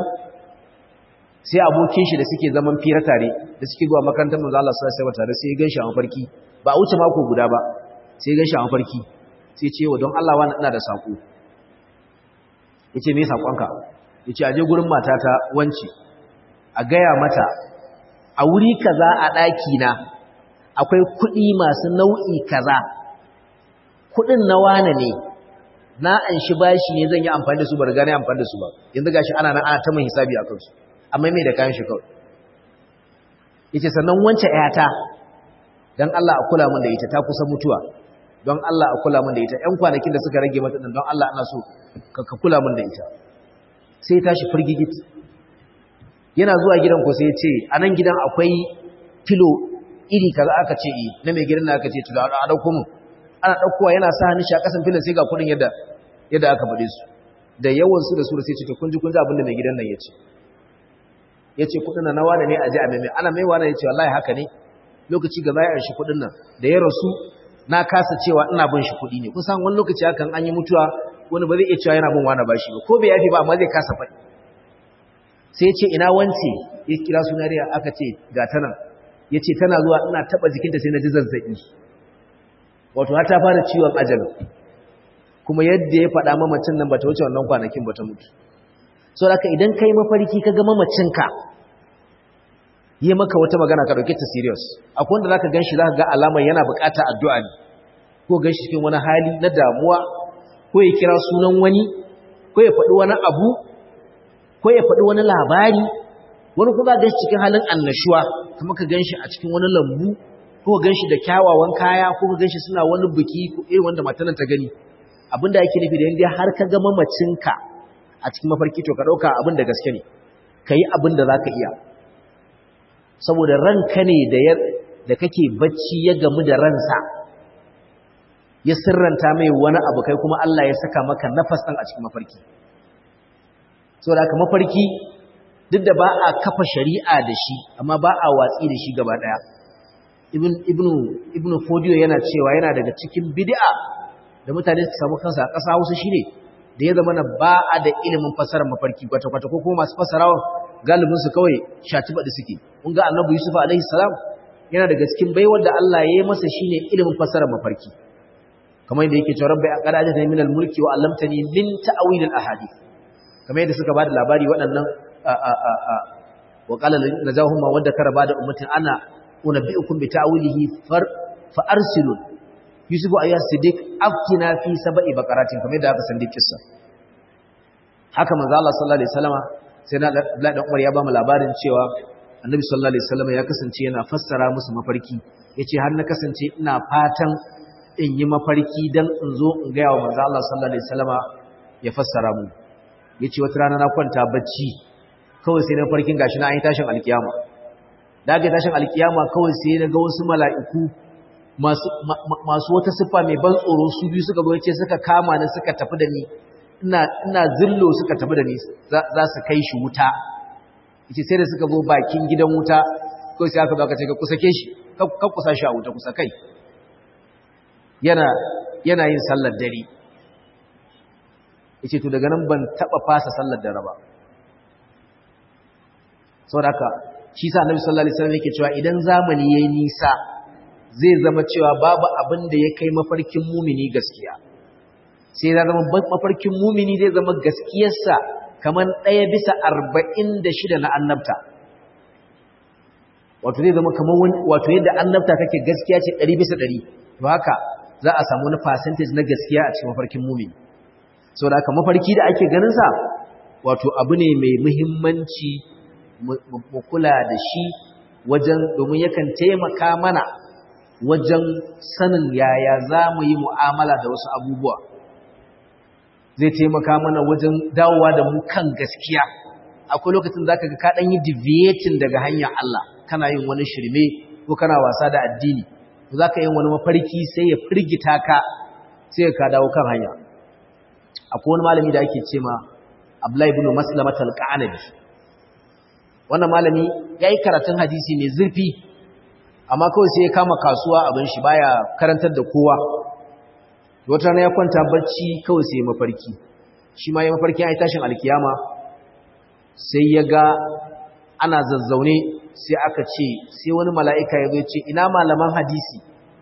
sai abokin shi da suke zaman fira tare da suke zuwa makarantar manzo Allah sallallahu alaihi tare sai ya ganshi a mafarki ba a wuce mako guda ba sai ya ganshi a mafarki sai ya ce wa don Allah wani ina da sako yace me sakonka yace aje gurin matata wance a gaya mata a wuri kaza a daki na akwai kuɗi masu nau'i kaza kuɗin na wane ne na an shi bashi ne zan yi amfani da su ba riga na amfani da su ba yanzu gashi ana nan ana ta mun hisabi a kansu amma mai da kayan shi kawai yace sannan wance ƴata dan Allah a kula min da ita ta kusa mutuwa don Allah a kula min da ita ƴan kwanakin da suka rage mata din don Allah ana so ka kula min da ita sai ya tashi firgigit yana zuwa gidan ko sai ya ce a nan gidan akwai filo iri kaza aka ce eh na mai gidan aka ce to da a dauko mu ana daukowa yana sa hannun shi a kasan filin sai ga kudin yadda yadda aka bade su da yawan su da su da sai ce to kun ji kun ji abin da mai gidan nan ya ce ya ce kudin na nawa ne a ji a maimai ana mai wani ya ce wallahi haka ne lokaci gaba ya shi kudin nan da ya rasu na kasa cewa ina bin shi kudi ne kun san wani lokaci hakan an yi mutuwa wani ba zai iya cewa yana bin wani bashi ba ko bai yafi ba amma zai kasa faɗi sai ya ce ina wance ya kira sunariya aka ce ga ta nan ya ce tana zuwa ina taɓa jikinta sai na ji zazzaɓi wato har ta fara ciwon ajal kuma yadda ya faɗa mamacin nan ba ta wuce wannan kwanakin ba ta mutu so da idan kai mafarki ka ga mamacinka yi maka wata magana ka dauke ta serious akwai wanda zaka ganshi zaka ga alamar yana bukata addu'a ne ko ganshi cikin wani hali na damuwa ko ya kira sunan wani ko ya faɗi wani abu ko ya faɗi wani labari wani kuma ganshi cikin halin annashuwa kuma ka ganshi a cikin wani lambu ko ganshi da kyawawan kaya ko ka ganshi suna wani biki ko irin wanda matanan ta gani abinda yake nufi da yanda har ka ga mamacinka a cikin mafarki to ka dauka abin da gaske ne kai abin da zaka iya saboda ranka ne da da kake bacci ya gamu da ransa ya sirranta mai wani abu kai kuma Allah ya saka maka nafas ɗin a cikin mafarki saboda haka mafarki duk da ba a kafa shari'a da shi amma ba a watsi da shi gaba daya ibn ibnu ibnu fodiyo yana cewa yana daga cikin bid'a da mutane su samu kansa a ƙasa Hausa shine da ya zama na ba a da ilimin fasarar mafarki kwata-kwata ko kuma masu fasarawa galibin su kawai shatiba da suke kun ga annabi yusuf alaihi salam yana daga cikin baiwar da Allah ya yi masa shine ilimin fasarar mafarki kamar yadda yake cewa rabbi qad ajatani min al-mulki wa 'allamtani min ta'wil al-ahadith kamar yadda suka bada labari waɗannan wa qala najahum ma wadda kara bada ummatin ana unabbiukum bi ta'wilihi far fa arsilu yusufu ayya siddiq afkina fi sab'i baqaratin kamar yadda aka sandi kissa haka manzo Allah sallallahu alaihi wasallama sai na Abdullahi dan Umar ya ba mu labarin cewa Annabi sallallahu alaihi wasallama ya kasance yana fassara musu mafarki yace har na kasance ina fatan in yi mafarki dan in zo in ga yawa manzo Allah sallallahu alaihi wasallama ya fassara mu yace wata rana na kwanta bacci kawai sai na farkin gashi na an yi tashin alkiyama da ga tashin alkiyama kawai sai na ga wasu mala'iku masu wata siffa mai ban tsoro su biyu suka zo ce suka kama ni suka tafi da ni ina zillo suka tafi da ni za su kai shi wuta yace sai da suka zo bakin gidan wuta ko sai aka baka ce ka kusa ke shi ka kusa shi a wuta kusa kai yana yana yin sallar dare yace to daga nan ban taba fasa sallar dare ba saboda haka shi sa annabi sallallahu alaihi wasallam yake cewa idan zamani yayi nisa zai zama cewa babu abin da ya kai mafarkin mumini gaskiya sai ya zama mafarkin mumini zai zama gaskiyarsa kamar ɗaya bisa arba'in da shida na annabta wato zai zama kamar wani wato yadda annabta kake gaskiya ce ɗari bisa ɗari to haka za a samu wani percentage na gaskiya a cikin mafarkin mumini sau da haka mafarki da ake ganinsa wato abu ne mai muhimmanci mu kula da shi wajen domin yakan taimaka mana wajen sanin yaya za mu yi mu'amala da wasu abubuwa zai taimaka mana wajen dawowa da mu kan gaskiya akwai lokacin za ka ga kaɗan yi deviating daga hanyar Allah kana yin wani shirme ko kana wasa da addini za ka yin wani mafarki sai ya firgita ka sai ka dawo kan hanya akwai wani malami da ake ce ma Abdullahi ibn Maslamat al-Qanabi wannan malami yayi karatun hadisi mai zurfi amma kawai sai ya kama kasuwa abin shi baya karantar da kowa wata rana ya kwanta bacci kawai sai mafarki shi ma ya mafarki ai tashin alkiyama sai ya ga ana zazzaune sai aka ce sai wani mala'ika ya zo ce ina malaman hadisi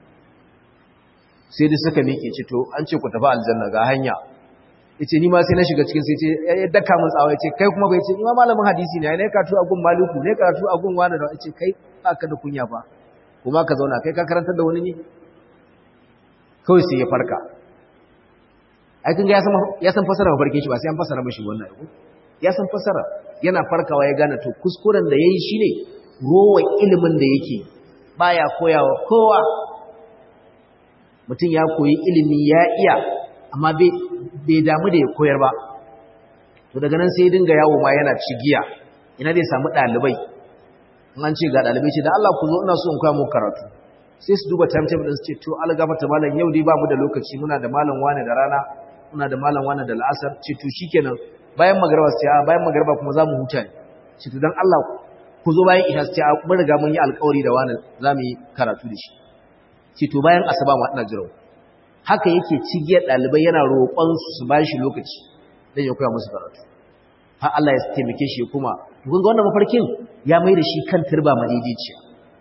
sai dai suka miƙe ce to an ce ku tafi aljanna ga hanya yace ni ma sai na shiga cikin sai ce ya daka min tsawa yace kai kuma bai ce ni ma malamin hadisi ne ne karatu a gun maliku ne karatu a gun wani da yace kai aka da kunya fa kuma ka zauna kai ka karantar da wani ne kawai sai ya farka ai kun ga ya san ya san fasara mafarkin shi ba sai an fasara mishi wannan ko ya san fasara yana farkawa ya gane to kuskuren da yayi shine rowa ilimin da yake baya koyawa kowa mutum ya koyi ilimi ya iya amma bai bai damu da ya koyar ba to daga nan sai ya dinga yawo ma yana cigiya ina zai samu ɗalibai in an ce ga ɗalibai ce da Allah ku zo ina so in koya muku karatu sai su duba timetable din su ce to Allah gafarta malam yau dai ba mu da lokaci muna da malam wani da rana muna da malam wani da la'asar ce to shikenan bayan magarba su ce a bayan magarba kuma za mu huta ne ce to dan Allah ku zo bayan isha su ce mun riga mun yi alƙawari da wani za mu yi karatu da shi ce to bayan asuba ma ina jira haka yake cigiyar ɗalibai yana roƙon su su bashi lokaci don ya koya musu karatu har Allah ya taimake shi kuma kun ga wannan mafarkin ya mai da shi kan turba madaidaiciya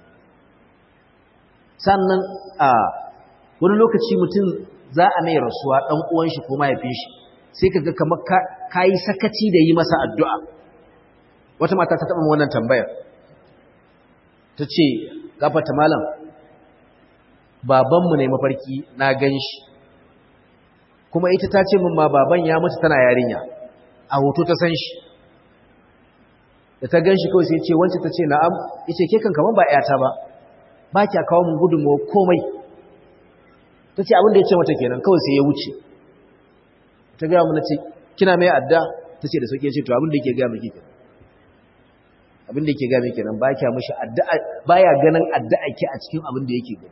sannan a wani lokaci mutum za a mai rasuwa ɗan uwan shi ko mahaifin shi sai ka ga kamar ka yi sakaci da yi masa addu'a wata mata ta taɓa wannan tambayar ta ce gafata malam babanmu ne mafarki na gan shi kuma ita ta ce min ma baban ya mutu tana yarinya a hoto ta san shi da ta gan shi kawai sai ce wancan ta ce na'am ya ce ke kan kaman ba ‘yata ba ba kya kawo mun gudunmawa komai ta ce abinda ya ce mata kenan kawai sai ya wuce ta gaya mu na ce kina mai adda ta ce da sauke ya ce to abinda yake gaya miki kenan abinda yake gaya miki kenan ba kya mishi addu'a baya ganin addu'a ke a cikin abinda yake gani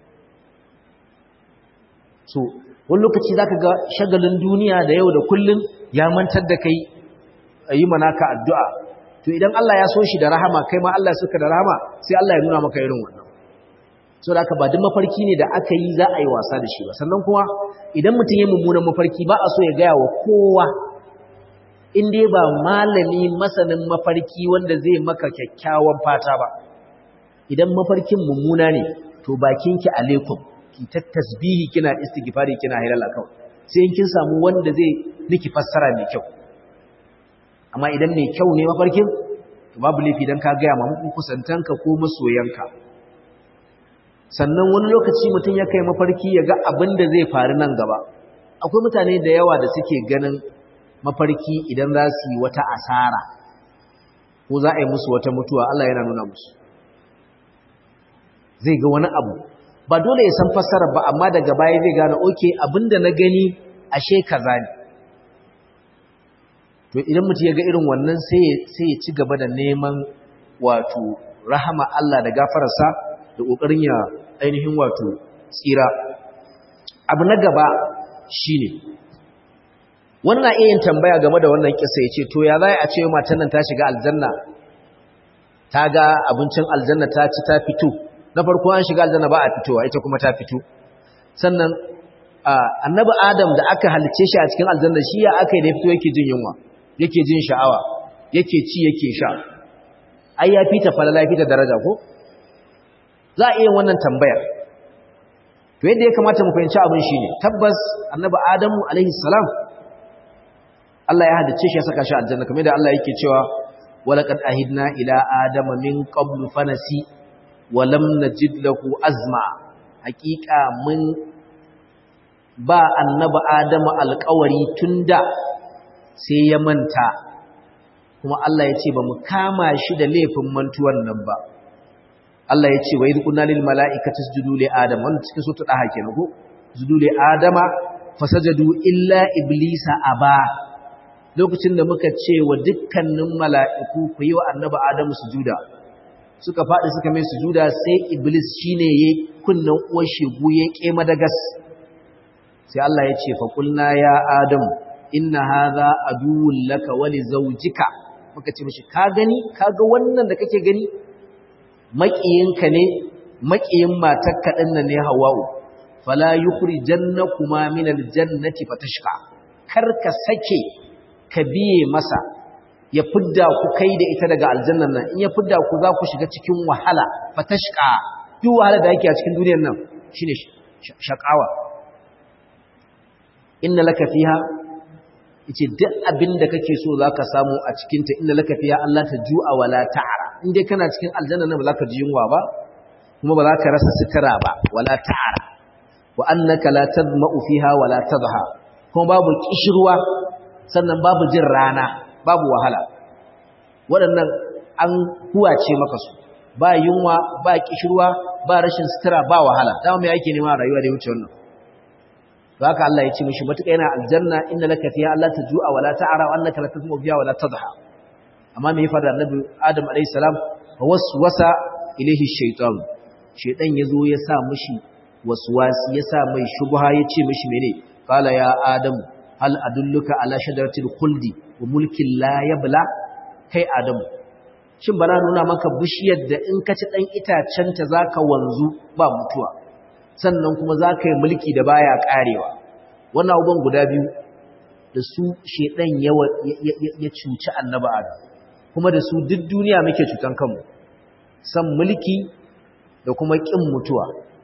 so wani lokaci zaka ga shagalin duniya da yau da kullun ya mantar da kai yi manaka addu'a to idan Allah ya so shi da rahama kai ma Allah ya soka da rahama sai Allah ya nuna maka irin wannan so da aka ba duk mafarki ne da aka yi za a yi wasa da shi ba sannan kuma idan mutum ya mummunan mafarki ba a so ya gaya wa kowa in dai ba malami masanin mafarki wanda zai maka kyakkyawan fata ba idan mafarkin mummuna ne to bakinki alaikum ki ta tasbihi kina istighfari kina halala kawai sai in kin samu wanda zai miki fassara mai kyau amma idan mai kyau ne mafarkin to babu laifi dan ka gaya ma kusantanka ko masoyanka sannan wani lokaci mutum ya kai mafarki ya ga abin da zai faru nan gaba akwai mutane da yawa da suke ganin mafarki idan za su yi wata asara ko za a yi musu wata mutuwa Allah yana nuna musu zai ga wani abu ba dole ya san fassarar ba amma daga baya zai gane oke abinda na gani ashe kaza ne to idan mutum ya ga irin wannan sai ya ci gaba da neman wato rahama Allah da gafararsa da ƙoƙarin ya ainihin wato tsira abu na gaba shine wannan na iya yin tambaya game da wannan kisa ya ce to ya za a ce matan nan ta shiga aljanna ta ga abincin aljanna ta ci ta fito na farko an shiga aljanna ba a fitowa ita kuma ta fito sannan annabi adam da aka halice shi a cikin aljanna shi ya aka yi da fito yake jin yunwa yake jin sha'awa yake ci yake sha ai ya fita falala ya fita daraja ko za a iya wannan tambayar to yadda ya kamata mu fahimci abin shine tabbas annabi adamu alaihi salam Allah ya halice shi ya saka shi aljanna kamar da Allah yake cewa walaqad ahidna ila adama min qablu fanasi walam najid lahu azma hakika mun ba annabi adamu alƙawari tunda sai ya manta kuma Allah ya ce ba mu kama shi da laifin mantuwan nan ba Allah ya ce wa idh qulna lil mala'ikati isjudu li adam wannan cikin sura daha kenan ko isjudu li adama fasajadu illa iblisa aba lokacin da muka ce wa dukkanin mala'iku ku yi wa annabi adamu sujuda suka faɗi suka mai sujuda sai iblis shine yayi kunnan uwar shegu ya kema da gas sai Allah ya ce fa qulna ya adam inna hadha aduwwun laka wa li zawjika muka ce mishi ka gani kaga wannan da kake gani maƙiyinka ne maƙiyin matarka din nan ne hawa'u fala yukhrijannakuma min aljannati fatashqa kar ka sake ka biye masa ya fidda ku kai da ita daga aljannan nan in ya fidda ku za ku shiga cikin wahala fatashqa duk wahala da yake a cikin duniyar nan shine shakawa inna laka fiha yace duk abin da kake so zaka samu a cikin ta inna laka fiha Allah ta ju'a wala ta'ara in dai kana cikin aljanna nan ba za ka ji yunwa ba kuma ba za ka rasa sitira ba wala ta'ara wa annaka la tadma'u fiha wala tadha kuma babu kishirwa sannan babu jin rana babu wahala waɗannan an huwace maka su ba yunwa ba kishirwa ba rashin sutura ba wahala dama mai ake nema rayuwa da wuce wannan haka Allah ya ce mishi matuƙa yana aljanna inna laka fiha alla tajua wala ta'ara wa annaka la tadmu fiha wala tadha amma me ya fada annabi Adam alayhi salam fa waswasa ilayhi shaytan shaytan yazo ya sa mishi waswasi ya sa mai shubha ya ce mishi mene qala ya adam hal adulluka ala shajaratil khuldi wa mulkin la yabla kai adam shin bana nuna maka bishiyar da in ka ci dan itacen ta zaka wanzu ba mutuwa sannan kuma zaka yi mulki da baya karewa wannan abubuwan guda biyu da su shedan ya cuci annabi adam kuma da su duk duniya muke cutan kanmu san mulki da kuma kin mutuwa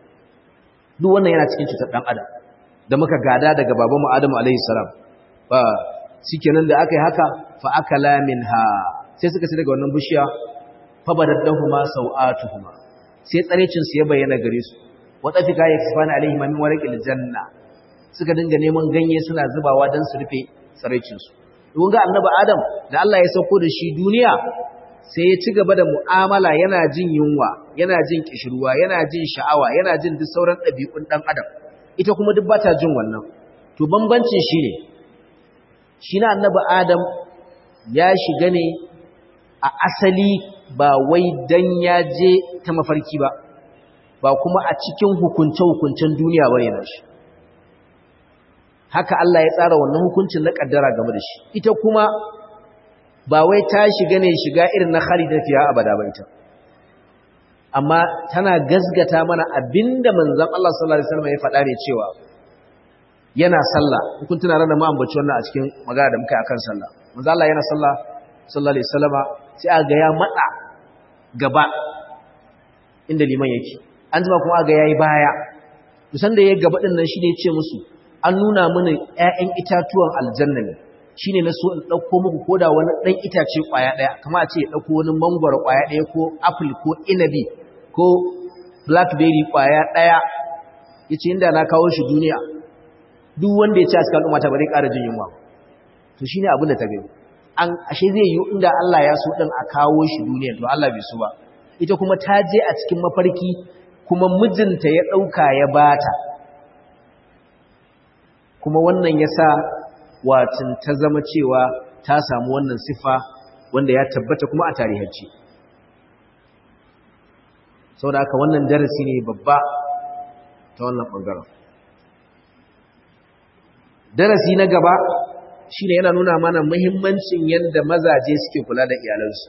duk wannan yana cikin cutar dan adam da muka gada daga babanmu Adamu alaihi salam ba shikenan da aka yi haka fa akala minha sai suka ci daga wannan bishiya fa badaddahuma sawatuhuma sai tsarecin su ya bayyana gare su wa tafika yakfana alaihi min warqil janna suka dinga neman ganye suna zubawa dan su rufe tsarecin su kun ga annabi Adam da Allah ya sauko da shi duniya sai ya ci gaba da mu'amala yana jin yunwa yana jin kishirwa yana jin sha'awa yana jin duk sauran ɗabi'un ɗan adam ita kuma duk bata jin wannan to bambancin shi ne shi na annabi adam ya shiga ne a asali ba wai dan ya je ta mafarki ba ba kuma a cikin hukunce-hukuncen duniya ba yana shi haka Allah ya tsara wannan hukuncin na kaddara game da shi ita kuma ba wai ta shiga ne shiga irin na khalida fiya abada ba ita amma tana gazgata mana abinda manzon Allah sallallahu alaihi wasallam ya faɗa ne cewa yana sallah kun tuna ranar mu ambaci wannan a cikin magana da muka yi akan sallah manzon Allah yana sallah sallallahu alaihi wasallama sai a ga ya matsa gaba inda liman yake an jima kuma ga yayi baya musan da yayi gaba din nan shine ya ce musu an nuna mana ƴaƴan itatuwan aljanna ne shine na so in dauko muku koda wani dan itace kwaya daya kamar a ce ya dauko wani mangoro kwaya daya ko apple ko inabi ko blackberry kwaya daya yace inda na kawo shi duniya duk wanda ya ci a cikin al'umma ta bare ƙara jin yunwa to shine abin da ta gani an ashe zai yi inda Allah ya so din a kawo shi duniya to Allah bai so ba ita kuma ta je a cikin mafarki kuma mijinta ya dauka ya bata kuma wannan yasa watin ta zama cewa ta samu wannan sifa wanda ya tabbata kuma a tarihance saboda haka wannan darasi ne babba ta wannan bangaren darasi na gaba shine yana nuna mana muhimmancin yadda mazaje suke kula da iyalansu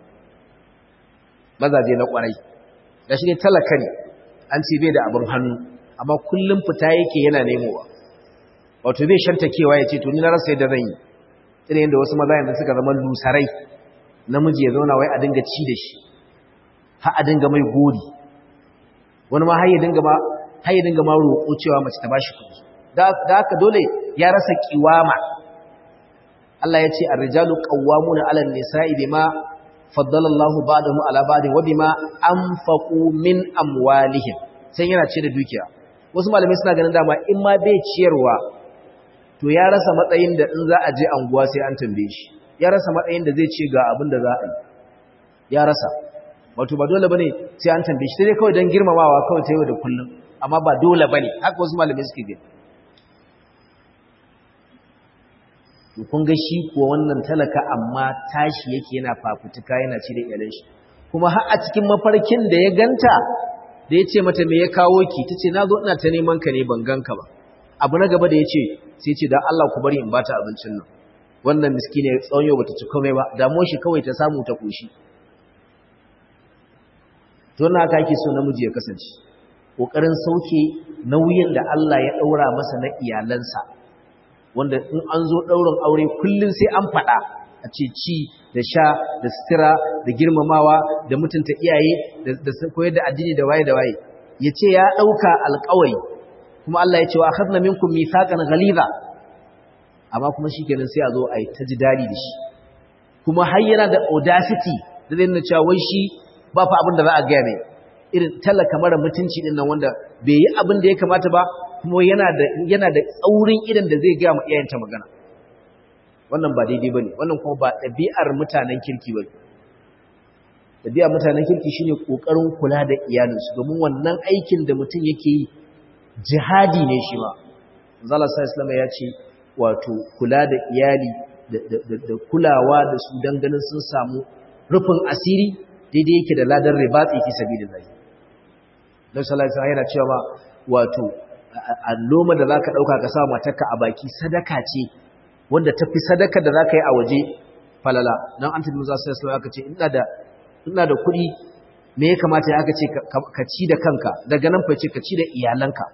mazaje na kwarai da shi ne talaka ne an ce bai da abin hannu amma kullum fita yake yana nemowa wato bai shantakewa ya ce to ni na rasa yadda zan yi irin yadda wasu maza yanzu suka zama lusarai namiji ya zauna wai a dinga ci da shi har a dinga mai gori wani ma har ya dinga ma har ya dinga ma roƙo cewa mace ta bashi kuɗi da haka dole ya rasa kiwama Allah ya ce ar-rijalu qawwamuna 'ala an-nisa'i bima faddala Allahu ba'dahum 'ala ba'din wa bima anfaqu min amwalihim sai yana ce da dukiya wasu malamai suna ganin dama in ma bai ciyarwa to ya rasa matsayin da in za a je anguwa sai an tambaye shi ya rasa matsayin da zai ce ga abin da za a yi ya rasa wato ba dole bane sai an tambaye shi sai dai kawai dan girmamawa kawai ta yau da kullum amma ba dole bane haka wasu malamai suke gani kun ga shi kuwa wannan talaka amma tashi yake yana fafutuka yana ci da iyalan shi kuma har a cikin mafarkin da ya ganta da ya ce mata me ya kawo ki ta ce na zo ina ta neman ka ne ban ganka ba abu na gaba da ya ce sai ce don Allah ku bari in bata abincin nan wannan miskine tsawon yau bata ci komai ba damuwar shi kawai ta samu ta koshi to na haka ake so namiji ya kasance kokarin sauke nauyin da Allah ya daura masa na iyalansa wanda in an zo ɗaurin aure kullum sai an faɗa a ce ci da sha da sutura da girmamawa da mutunta iyaye da koyar da addini da waye da waye ya ce ya ɗauka alƙawari kuma Allah ya ce wa akhadna minkum mithaqan ghaliza amma kuma shikenan sai a zo a yi ta ji dadi da shi kuma har yana da audacity da zai nuna cewa wai shi ba fa abin da za a gaya mai irin talaka mara mutunci din nan wanda bai yi abin da ya kamata ba kuma yana da yana da tsaurin idan da zai ga mu iyayenta magana wannan ba daidai bane wannan kuma ba ɗabi'ar mutanen kirki bane ɗabi'ar mutanen kirki shine kokarin kula da iyalinsu domin wannan aikin da mutum yake yi jihadi ne shi ma Allah sallallahu ya ce wato kula da iyali da kulawa da su dan ganin sun samu rufin asiri daidai yake da ladan ribatsi fi sabilillah Nabi sallallahu alaihi yana cewa wato alloma da zaka dauka ka sa matarka a baki sadaka ce wanda tafi sadaka da zaka yi a waje falala dan an tabi Musa sallallahu aka ce ina da ina da kuɗi me ya kamata ya aka ce ka ci da kanka daga nan fa ce ka ci da iyalanka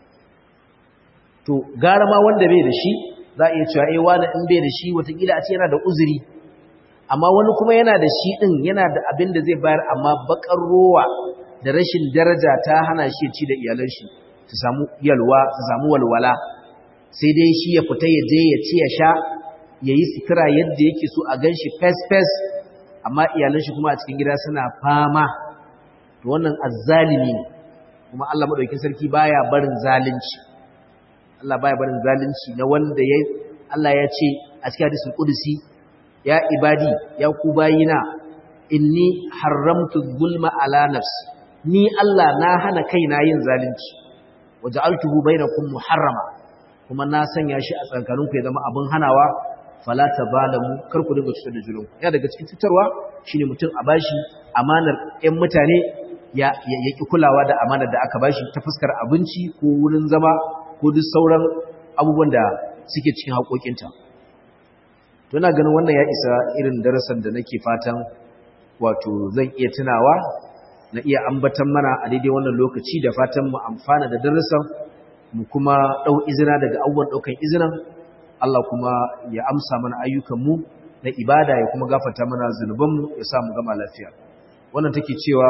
to gara ma wanda bai da shi za a iya cewa eh wani in bai da shi watakila a ce yana da uzuri amma wani kuma yana da shi din yana da abin da zai bayar amma bakar rowa da rashin daraja ta hana shi ci da iyalan shi su samu yalwa su samu walwala sai dai shi ya fita ya je ya ci ya sha ya yi sutura yadda yake so a gan shi fes-fes amma iyalan shi kuma a cikin gida suna fama to wannan azzalimi ne kuma Allah madaukakin sarki baya barin zalunci Allah baya barin zalunci na wanda ya Allah ya ce a cikin hadisul qudsi ya ibadi ya ku bayina inni haramtu zulma ala nafsi ni Allah na hana kaina yin zalunci waja'altuhu bainakum muharrama kuma na sanya shi a tsakaninku ya zama abin hanawa fala tabalamu kar ku dinga cutar da junanku ya daga cikin cutarwa shine mutum a bashi amanar ƴan mutane ya ya ki kulawa da amanar da aka bashi ta fuskar abinci ko wurin zama ko duk sauran abubuwan da suke cikin haƙoƙinta to ina ganin wannan ya isa irin darasan da nake fatan wato zan iya tunawa na iya ambatan mana a daidai wannan lokaci da fatan mu amfana da darasan mu kuma dau izina daga abubuwan daukan izinan Allah kuma ya amsa mana ayyukan mu na ibada ya kuma gafarta mana zunuban mu ya sa mu gama lafiya wannan take cewa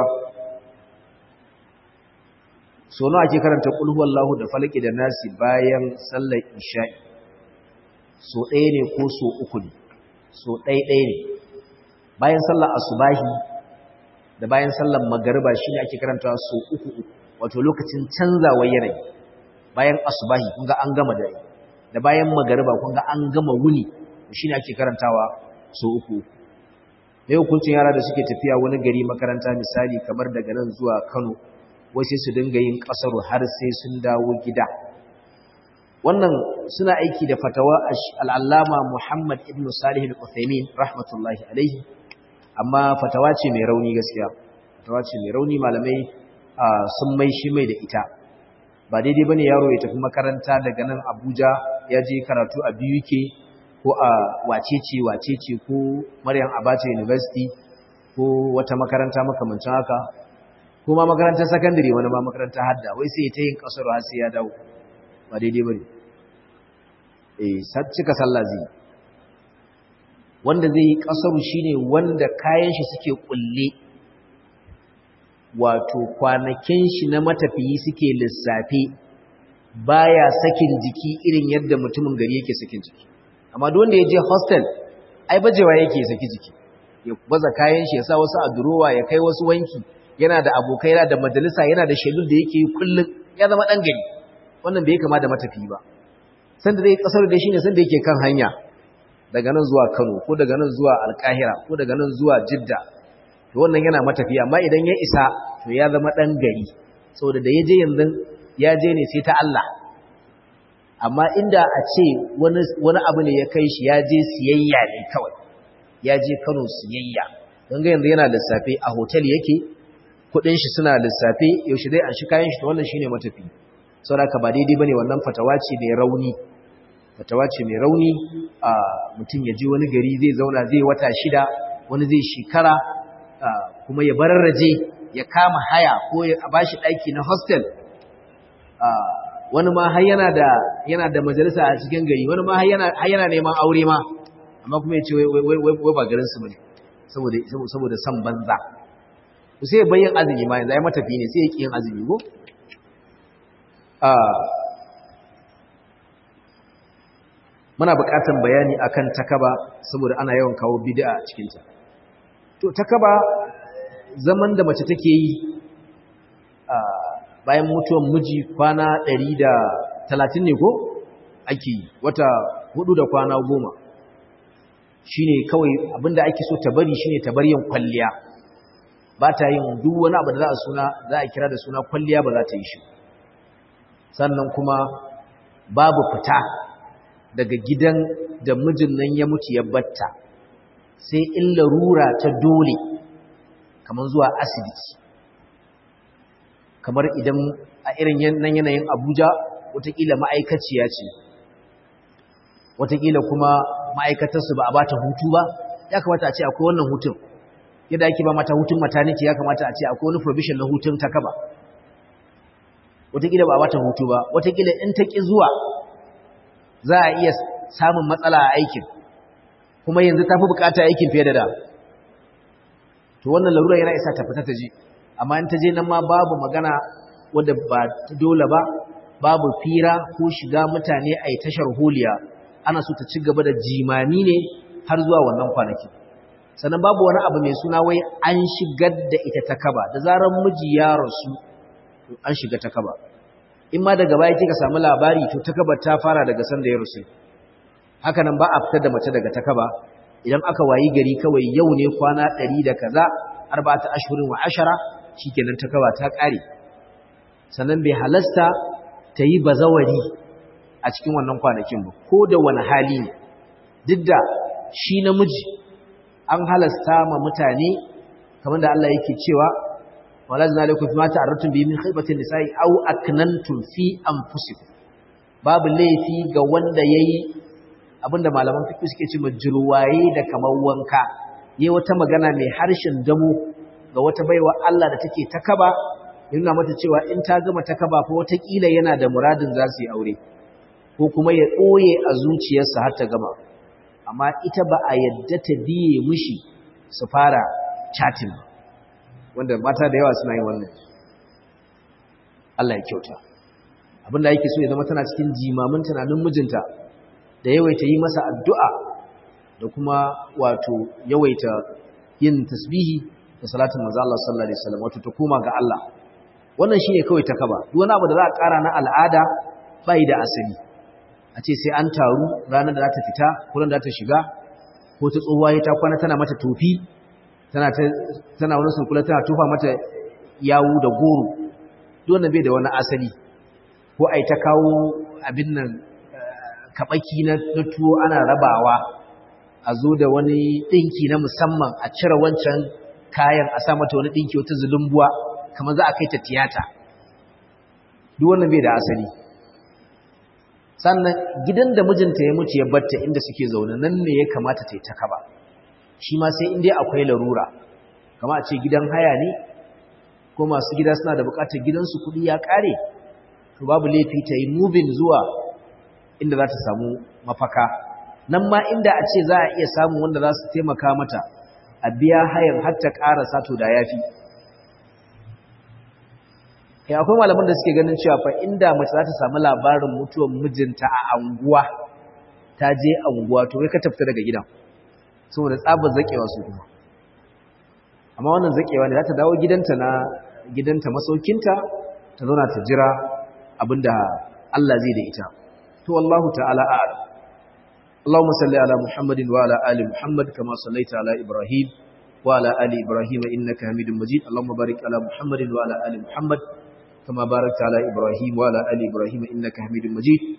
so nawa ake karanta qul huwallahu da falaki da nasi bayan sallar isha'i so ɗaya ne ko so uku ne so ɗaya ɗaya ne bayan sallar asubahi da bayan sallar magariba shine ake karantawa so uku uku wato lokacin canzawar yanayi bayan asubahi kun ga an gama dare da bayan magariba kun ga an gama wuni shine ake karantawa so uku mai hukuncin yara da suke tafiya wani gari makaranta misali kamar daga nan zuwa Kano wai sai su dinga yin kasaru har sai sun dawo gida wannan suna aiki da fatawa al'allama Muhammad ibn Salih al-Uthaymin rahmatullahi alaihi amma fatawa ce mai rauni gaskiya fatawa ce mai rauni malamai sun mai shi mai da ita ba daidai bane yaro ya tafi makaranta daga nan Abuja ya je karatu a BUK ko a wacece wacece ko Maryam Abacha University ko wata makaranta makamancin haka ko ma makarantar secondary wani ma makarantar hadda wai sai ta yin kasar har sai ya dawo ba daidai bane eh cika sallah zai wanda zai yi kasaru shine wanda kayan shi suke kulle wato kwanakin shi na matafiyi suke lissafe baya sakin jiki irin yadda mutumin gari yake sakin jiki amma duk wanda ya je hostel ai bajewa yake saki jiki ya baza kayan shi ya sa wasu a durowa ya kai wasu wanki yana da abokai yana da majalisa yana da shedul da yake yi kullum ya zama dan gari wannan bai kama da matafiyi ba sanda zai kasar da shi ne sanda yake kan hanya daga nan zuwa Kano ko daga nan zuwa Alkahira ko daga nan zuwa Jidda to wannan yana matafiya amma idan ya isa to ya zama dan gari saboda da yaje yanzu ya je ne sai ta Allah amma inda a ce wani wani abu ne ya kai shi ya je siyayya ne kawai ya je Kano siyayya don ga yanzu yana lissafe a hotel yake kudin shi suna lissafe yaushe dai an shi kayan shi to wannan shine matafi saboda ba daidai bane wannan fatawa ce mai rauni fatawa ce mai rauni a mutum ya je wani gari zai zauna zai wata shida wani zai shekara kuma ya bararraje ya kama haya ko ya bashi daki na hostel wani ma har yana da yana da majalisa a cikin gari wani ma har yana har yana neman aure ma amma kuma ya ce wai wai wai ba garin su bane saboda saboda san banza sai bayyan azumi ma yanzu ai matafi ne sai ya ki yin azumi ko muna buƙatar bayani akan takaba saboda ana yawan kawo bid'a a cikin ta to takaba zaman da mace take yi bayan mutuwan miji kwana 130 ne ko ake yi wata hudu da kwana goma shine kawai abinda ake so ta bari shine ta bari yin kwalliya ba ta yin duk wani abu da za a suna za a kira da suna kwalliya ba za ta yi shi sannan kuma babu fita daga gidan da mijin nan ya mutu ya batta sai in larura ta dole kamar zuwa asibiti kamar idan a irin nan yanayin abuja watakila ma'aikaciya ce watakila kuma ma'aikatarsu ba a ba ta hutu ba ya kamata a ce akwai wannan hutun yadda ake ba mata hutun maternity ya kamata a ce akwai wani provision na hutun ta kaba watakila ba a bata hutu ba watakila in ta ƙi zuwa za a iya samun matsala a aikin kuma yanzu ta fi bukata aikin fiye da da to wannan larura yana isa ta fita ta je amma in ta je nan ma babu magana wadda ba ta dole ba babu fira ko shiga mutane a yi tashar holiya ana so ta ci gaba da jimami ne har zuwa wannan kwanaki sannan babu wani abu mai suna wai an shigar da ita ta kaba da zarar miji ya rasu an shiga ta kaba in ma daga baya kika samu labari to ta kaba ta fara daga sanda ya rusu haka nan ba a fitar da mace daga ta kaba idan aka wayi gari kawai yau ne kwana ɗari da kaza arba'ata ashhurin wa ashara shikenan ta kaba ta ƙare sannan bai halasta ta yi bazawari a cikin wannan kwanakin ba ko da wani hali ne duk da shi namiji an halasta ma mutane kamar da Allah yake cewa wala zina alaikum fima ta'arratum bi min khaybatin nisa'i aw aknantum fi anfusikum babu laifi ga wanda yayi abinda malaman fiqh suke ce majruwaye da kamar wanka yayi wata magana mai harshen damo ga wata baiwa Allah da take takaba yana mata cewa in ta gama takaba fa wata kila yana da muradin za su yi aure ko kuma ya ɓoye a zuciyarsa har ta gama amma ita ba a yadda ta biye mushi su fara chatting wanda mata da yawa suna yin wannan Allah ya kyauta abinda yake so ya zama tana cikin jimamin tunanin mijinta da yawaita yi masa addu'a da kuma wato yawaita yin tasbihi da salatin manzo Allah sallallahu alaihi wasallam wato ta koma ga Allah wannan shine kawai ta kaba duk wani abu da za a ƙara na al'ada bai da asali a ce sai an taru ranar da za ta fita kullun da ta shiga ko ta tsohuwa ta kwana tana mata tofi tana tana wani sunkula tana tufa mata yawu da goro duk wannan bai da wani asali ko ai ta kawo abin nan kabaki na tuwo ana rabawa a zo da wani dinki na musamman a cire wancan kayan a sa mata wani dinki wata zulumbuwa kamar za a kai ta tiyata duk wannan bai da asali sannan gidan da mijinta ya mutu ya batta inda suke zaune nan ne ya kamata ta yi ta kaba shi ma sai inda akwai larura kama a ce gidan haya ne ko masu gida suna da bukatar gidansu kuɗi ya ƙare to babu laifi ta yi mubin zuwa inda za ta samu mafaka nan ma inda a ce za a iya samun wanda za su taimaka mata a biya hayan har ta ƙara sato da yafi ya akwai malaman da suke ganin cewa fa inda mace za ta samu labarin mutuwar mijinta a anguwa ta je anguwa to kai ka tafta daga gidan saboda tsabar zakewa su kuma amma wannan zakewa ne za ta dawo gidanta na gidanta masaukinta ta zauna ta jira abinda Allah zai da ita to wallahu ta'ala a'lam اللهم صل على محمد وعلى ال محمد كما صليت على ابراهيم وعلى ال ابراهيم انك حميد مجيد اللهم بارك على محمد وعلى ال محمد كما باركت على إبراهيم وعلى آل إبراهيم إنك حميد مجيد